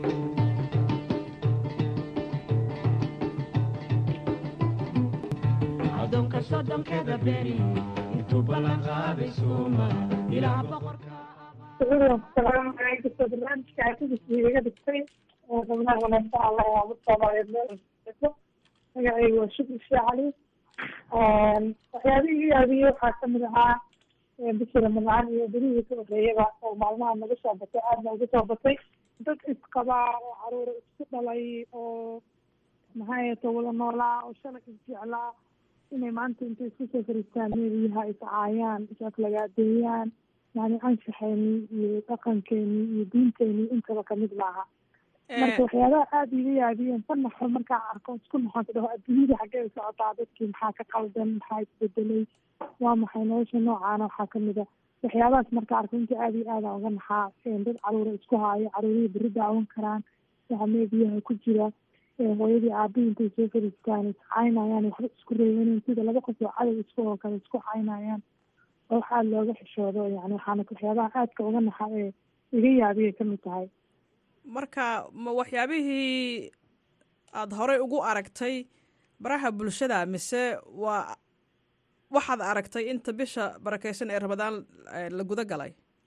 S17: addoonka soddonkeda beri intuu ballan qaaday sooma ilaa boqorka
S14: asalaamu calaykum soo barnaamijka arkidiisa iga dhigtay xubnaha wanaagsan allah ee umad soomaaliyeed meel kasta magacaygu waa shukri shee cali waxyaabihii iga yaabiyey waxaa kamid ahaa bishii ramadaan iyo berihii ka horeeyaba oo maalmaha naga soo batay aadna uga soo batay dad isqabaa oo caruura isku dhalay oo maxaayeto wada noolaa oo shalay isjeclaa inay maanta intay isku soo fariistaan meeliyaha iscaayaan isaflagaadeeyaan yani anshaxeeni iyo dhaqankeeni iyo diinteeni intaba kamid maaha marka waxyaabaha aada iga yaabiyeen ka naxo markaa arko isku naxonta dhaho adduunyada xaggee u socotaa dadkii maxaa ka qaldan maxaa isbedelay waa maxay nolosha noocaana waxaa kamid a waxyaabahaas marka arko inta aada iyo aada uga naxaa dad caruura isku haayo caruurihii beri daawan karaan waxamee biyaha ku jira hooyadii aabihii intay soo fariistaan iscaynayaan waxba isku reebanen sida laba qof oo cadow isku oo kale isku caynayaan oo wax aada looga xishoodo yani waxaana waxyaabaha aadka uga naxa ee iga yaabiyay kamid tahay
S11: marka ma waxyaabihii aada horey ugu aragtay baraha bulshada mise waa waxaad aragtay inta bisha barakeysan ee ramadaan la guda galay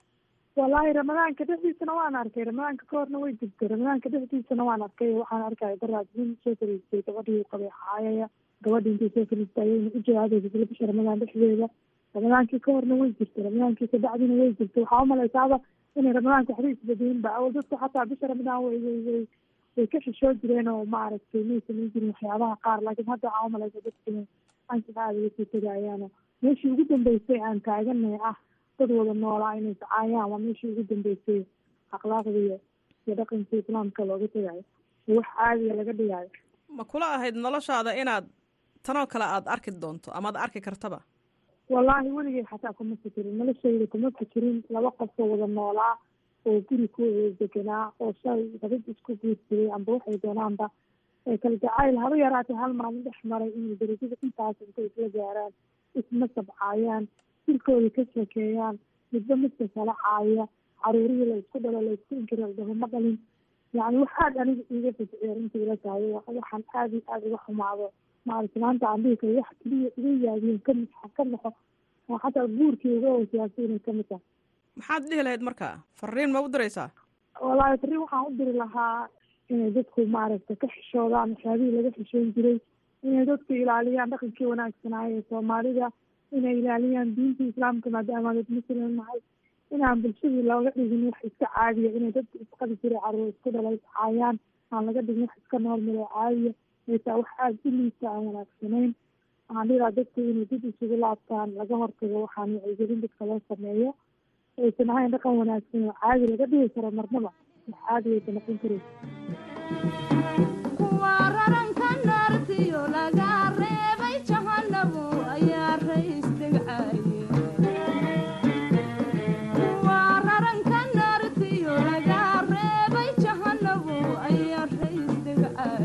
S14: wallaahi ramadaanka dhexdiisana waan arkay ramadaanka ka horna way jirtay ramadaanka dhexdiisana waan arkay waxaan arkaya daraad nin soo fariistay gabadhii u qabay xaayaya gabadhii intay soo fariistay ayayna u jawaabaysa isla bisha ramadaan dhexdeeda ramadaankii ka horna way jirtay ramadaankii ka bacdina way jirtay waxaa umalaysaaba inay ramadaanka waxba isbadiyinba awal dadku xataa bisha ramadaan way way way way ka xishoo jireen oo maaragtay may samayn jirin waxyaabaha qaar laakiin hadda waxaa umalaysa dadku inay anshax aada uga sii tegayaano meeshii ugu dambeysay aan taaganay ah dad wada noolaa inay sacaayaan waa meeshii ugu dambeysay akhlaaqda iyo iyo dhaqanka islaamka looga tegayo iyo wax caadiga laga dhigayo
S11: ma kula ahayd noloshaada inaad tanoo kale aada arki doonto amaad arki kartaba
S14: wallaahi weligay xataa kuma fikirin noloshayda kuma fikirin laba qofoo wada noolaa oo guri ku wada deganaa oo shalay dabad isku guursaday amba waxay doonaanba ee kala jacayl haba yaraatay hal maalin dhex maray inay darajada intaas intay isla gaaraan isma sabcaayaan dilkooda ka sheekeeyaan midba midka kala caaya caruurihii la isku dhalo la isku inkiro dhaho ma dhalin yacni wax aad aniga iiga fajiciya runtii ila tahay waxaan aada iyo aada uga xumaado maaragta maanta aan dhihi karo wax keliya iga yaabiyeen kamid ka noqo oo xataa guurkii uga wasiyaasay inay kamid tahay
S11: maxaad dhihi lahayd marka fariin ma u diraysaa
S14: wallaahi fariin waxaan u diri lahaa inay dadku maaragta ka xishoodaan waxyaabihii laga xishoon jiray inay dadku ilaaliyaan dhaqankii wanaagsanaayo ee soomaalida inay ilaaliyaan diinta islaamka maadaama dad muslim nahay inaan bulshadii looga dhigin wax iska caadiya inay dadku isqabi jiray caruur isku dhalay caayaan aan laga dhigin wax iska noormal oo caadiya aytaa wax aada u liita aan wanaagsanayn waxaan dhiraa dadku inay dib isugu laabtaan laga hortago waxaan wacyigelin dadka loo sameeyo aysan ahayn dhaqan wanaagsan oo caadi laga dhigi karo marnaba wax caadi aysa noqon karaysa
S15: kuwa raranka naartiyo laga reebay jahanabu ayaa rays degcaye kuwa raranka naartiyo laga reebay jahanabu ayaa rays degcaye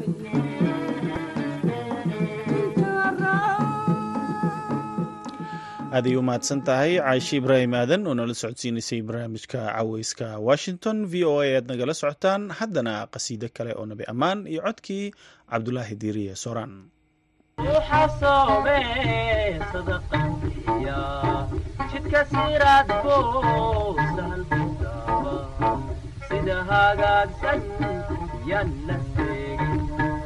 S1: aaday u mahadsan tahay caaishe ibraahim aadan oo nala socodsiinaysay barnaamijka caweyska washington v o a aad nagala socotaan haddana qasiido kale oo nabi ammaan iyo codkii cabdulaahi diiriye sooraan
S19: uxasoobe sadaqaiya jidka siraad buu sahal budaaba sida hagaagsan yan la seegin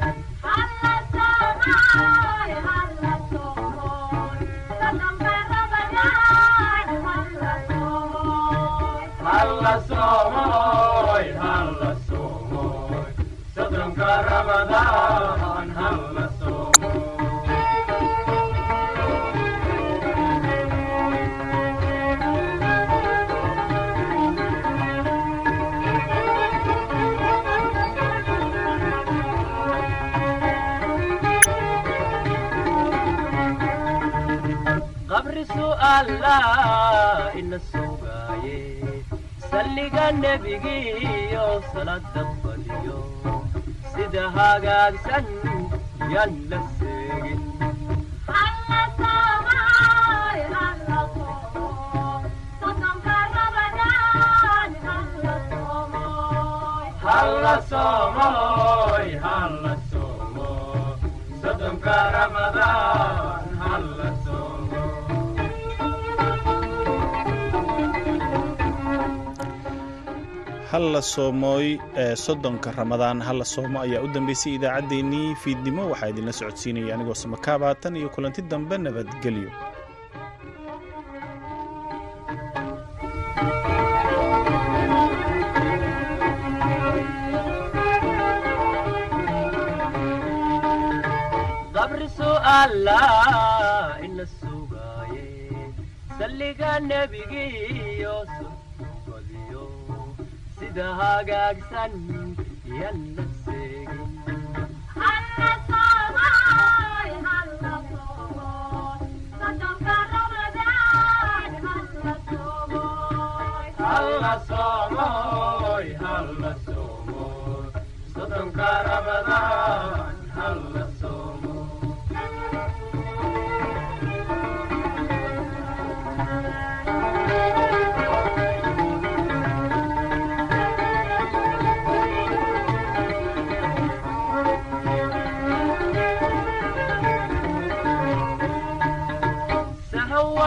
S19: halla soomoy halla soomoy soddonka ramadaan halla qabri su'aala ina sugaaye salliga nebigiyo salada badiyo sida hagaagsan yan la seegin halla soomoy halla soomo soddonka ramadaan halla soomo
S1: halla soomooy ee soddonka ramadaan halla soomo ayaa u dambeysay idaacaddeenii fiidnimo waxaa idinla socodsiinaya anigoo samakaabatan iyo kulanti dambe nabadgelyo
S19: qabri su'aala ina sugaaye salliga nebigiyo badiyo sida hagaagsan yan la seegin halla soomoy halla soomoy soddonka ramadaan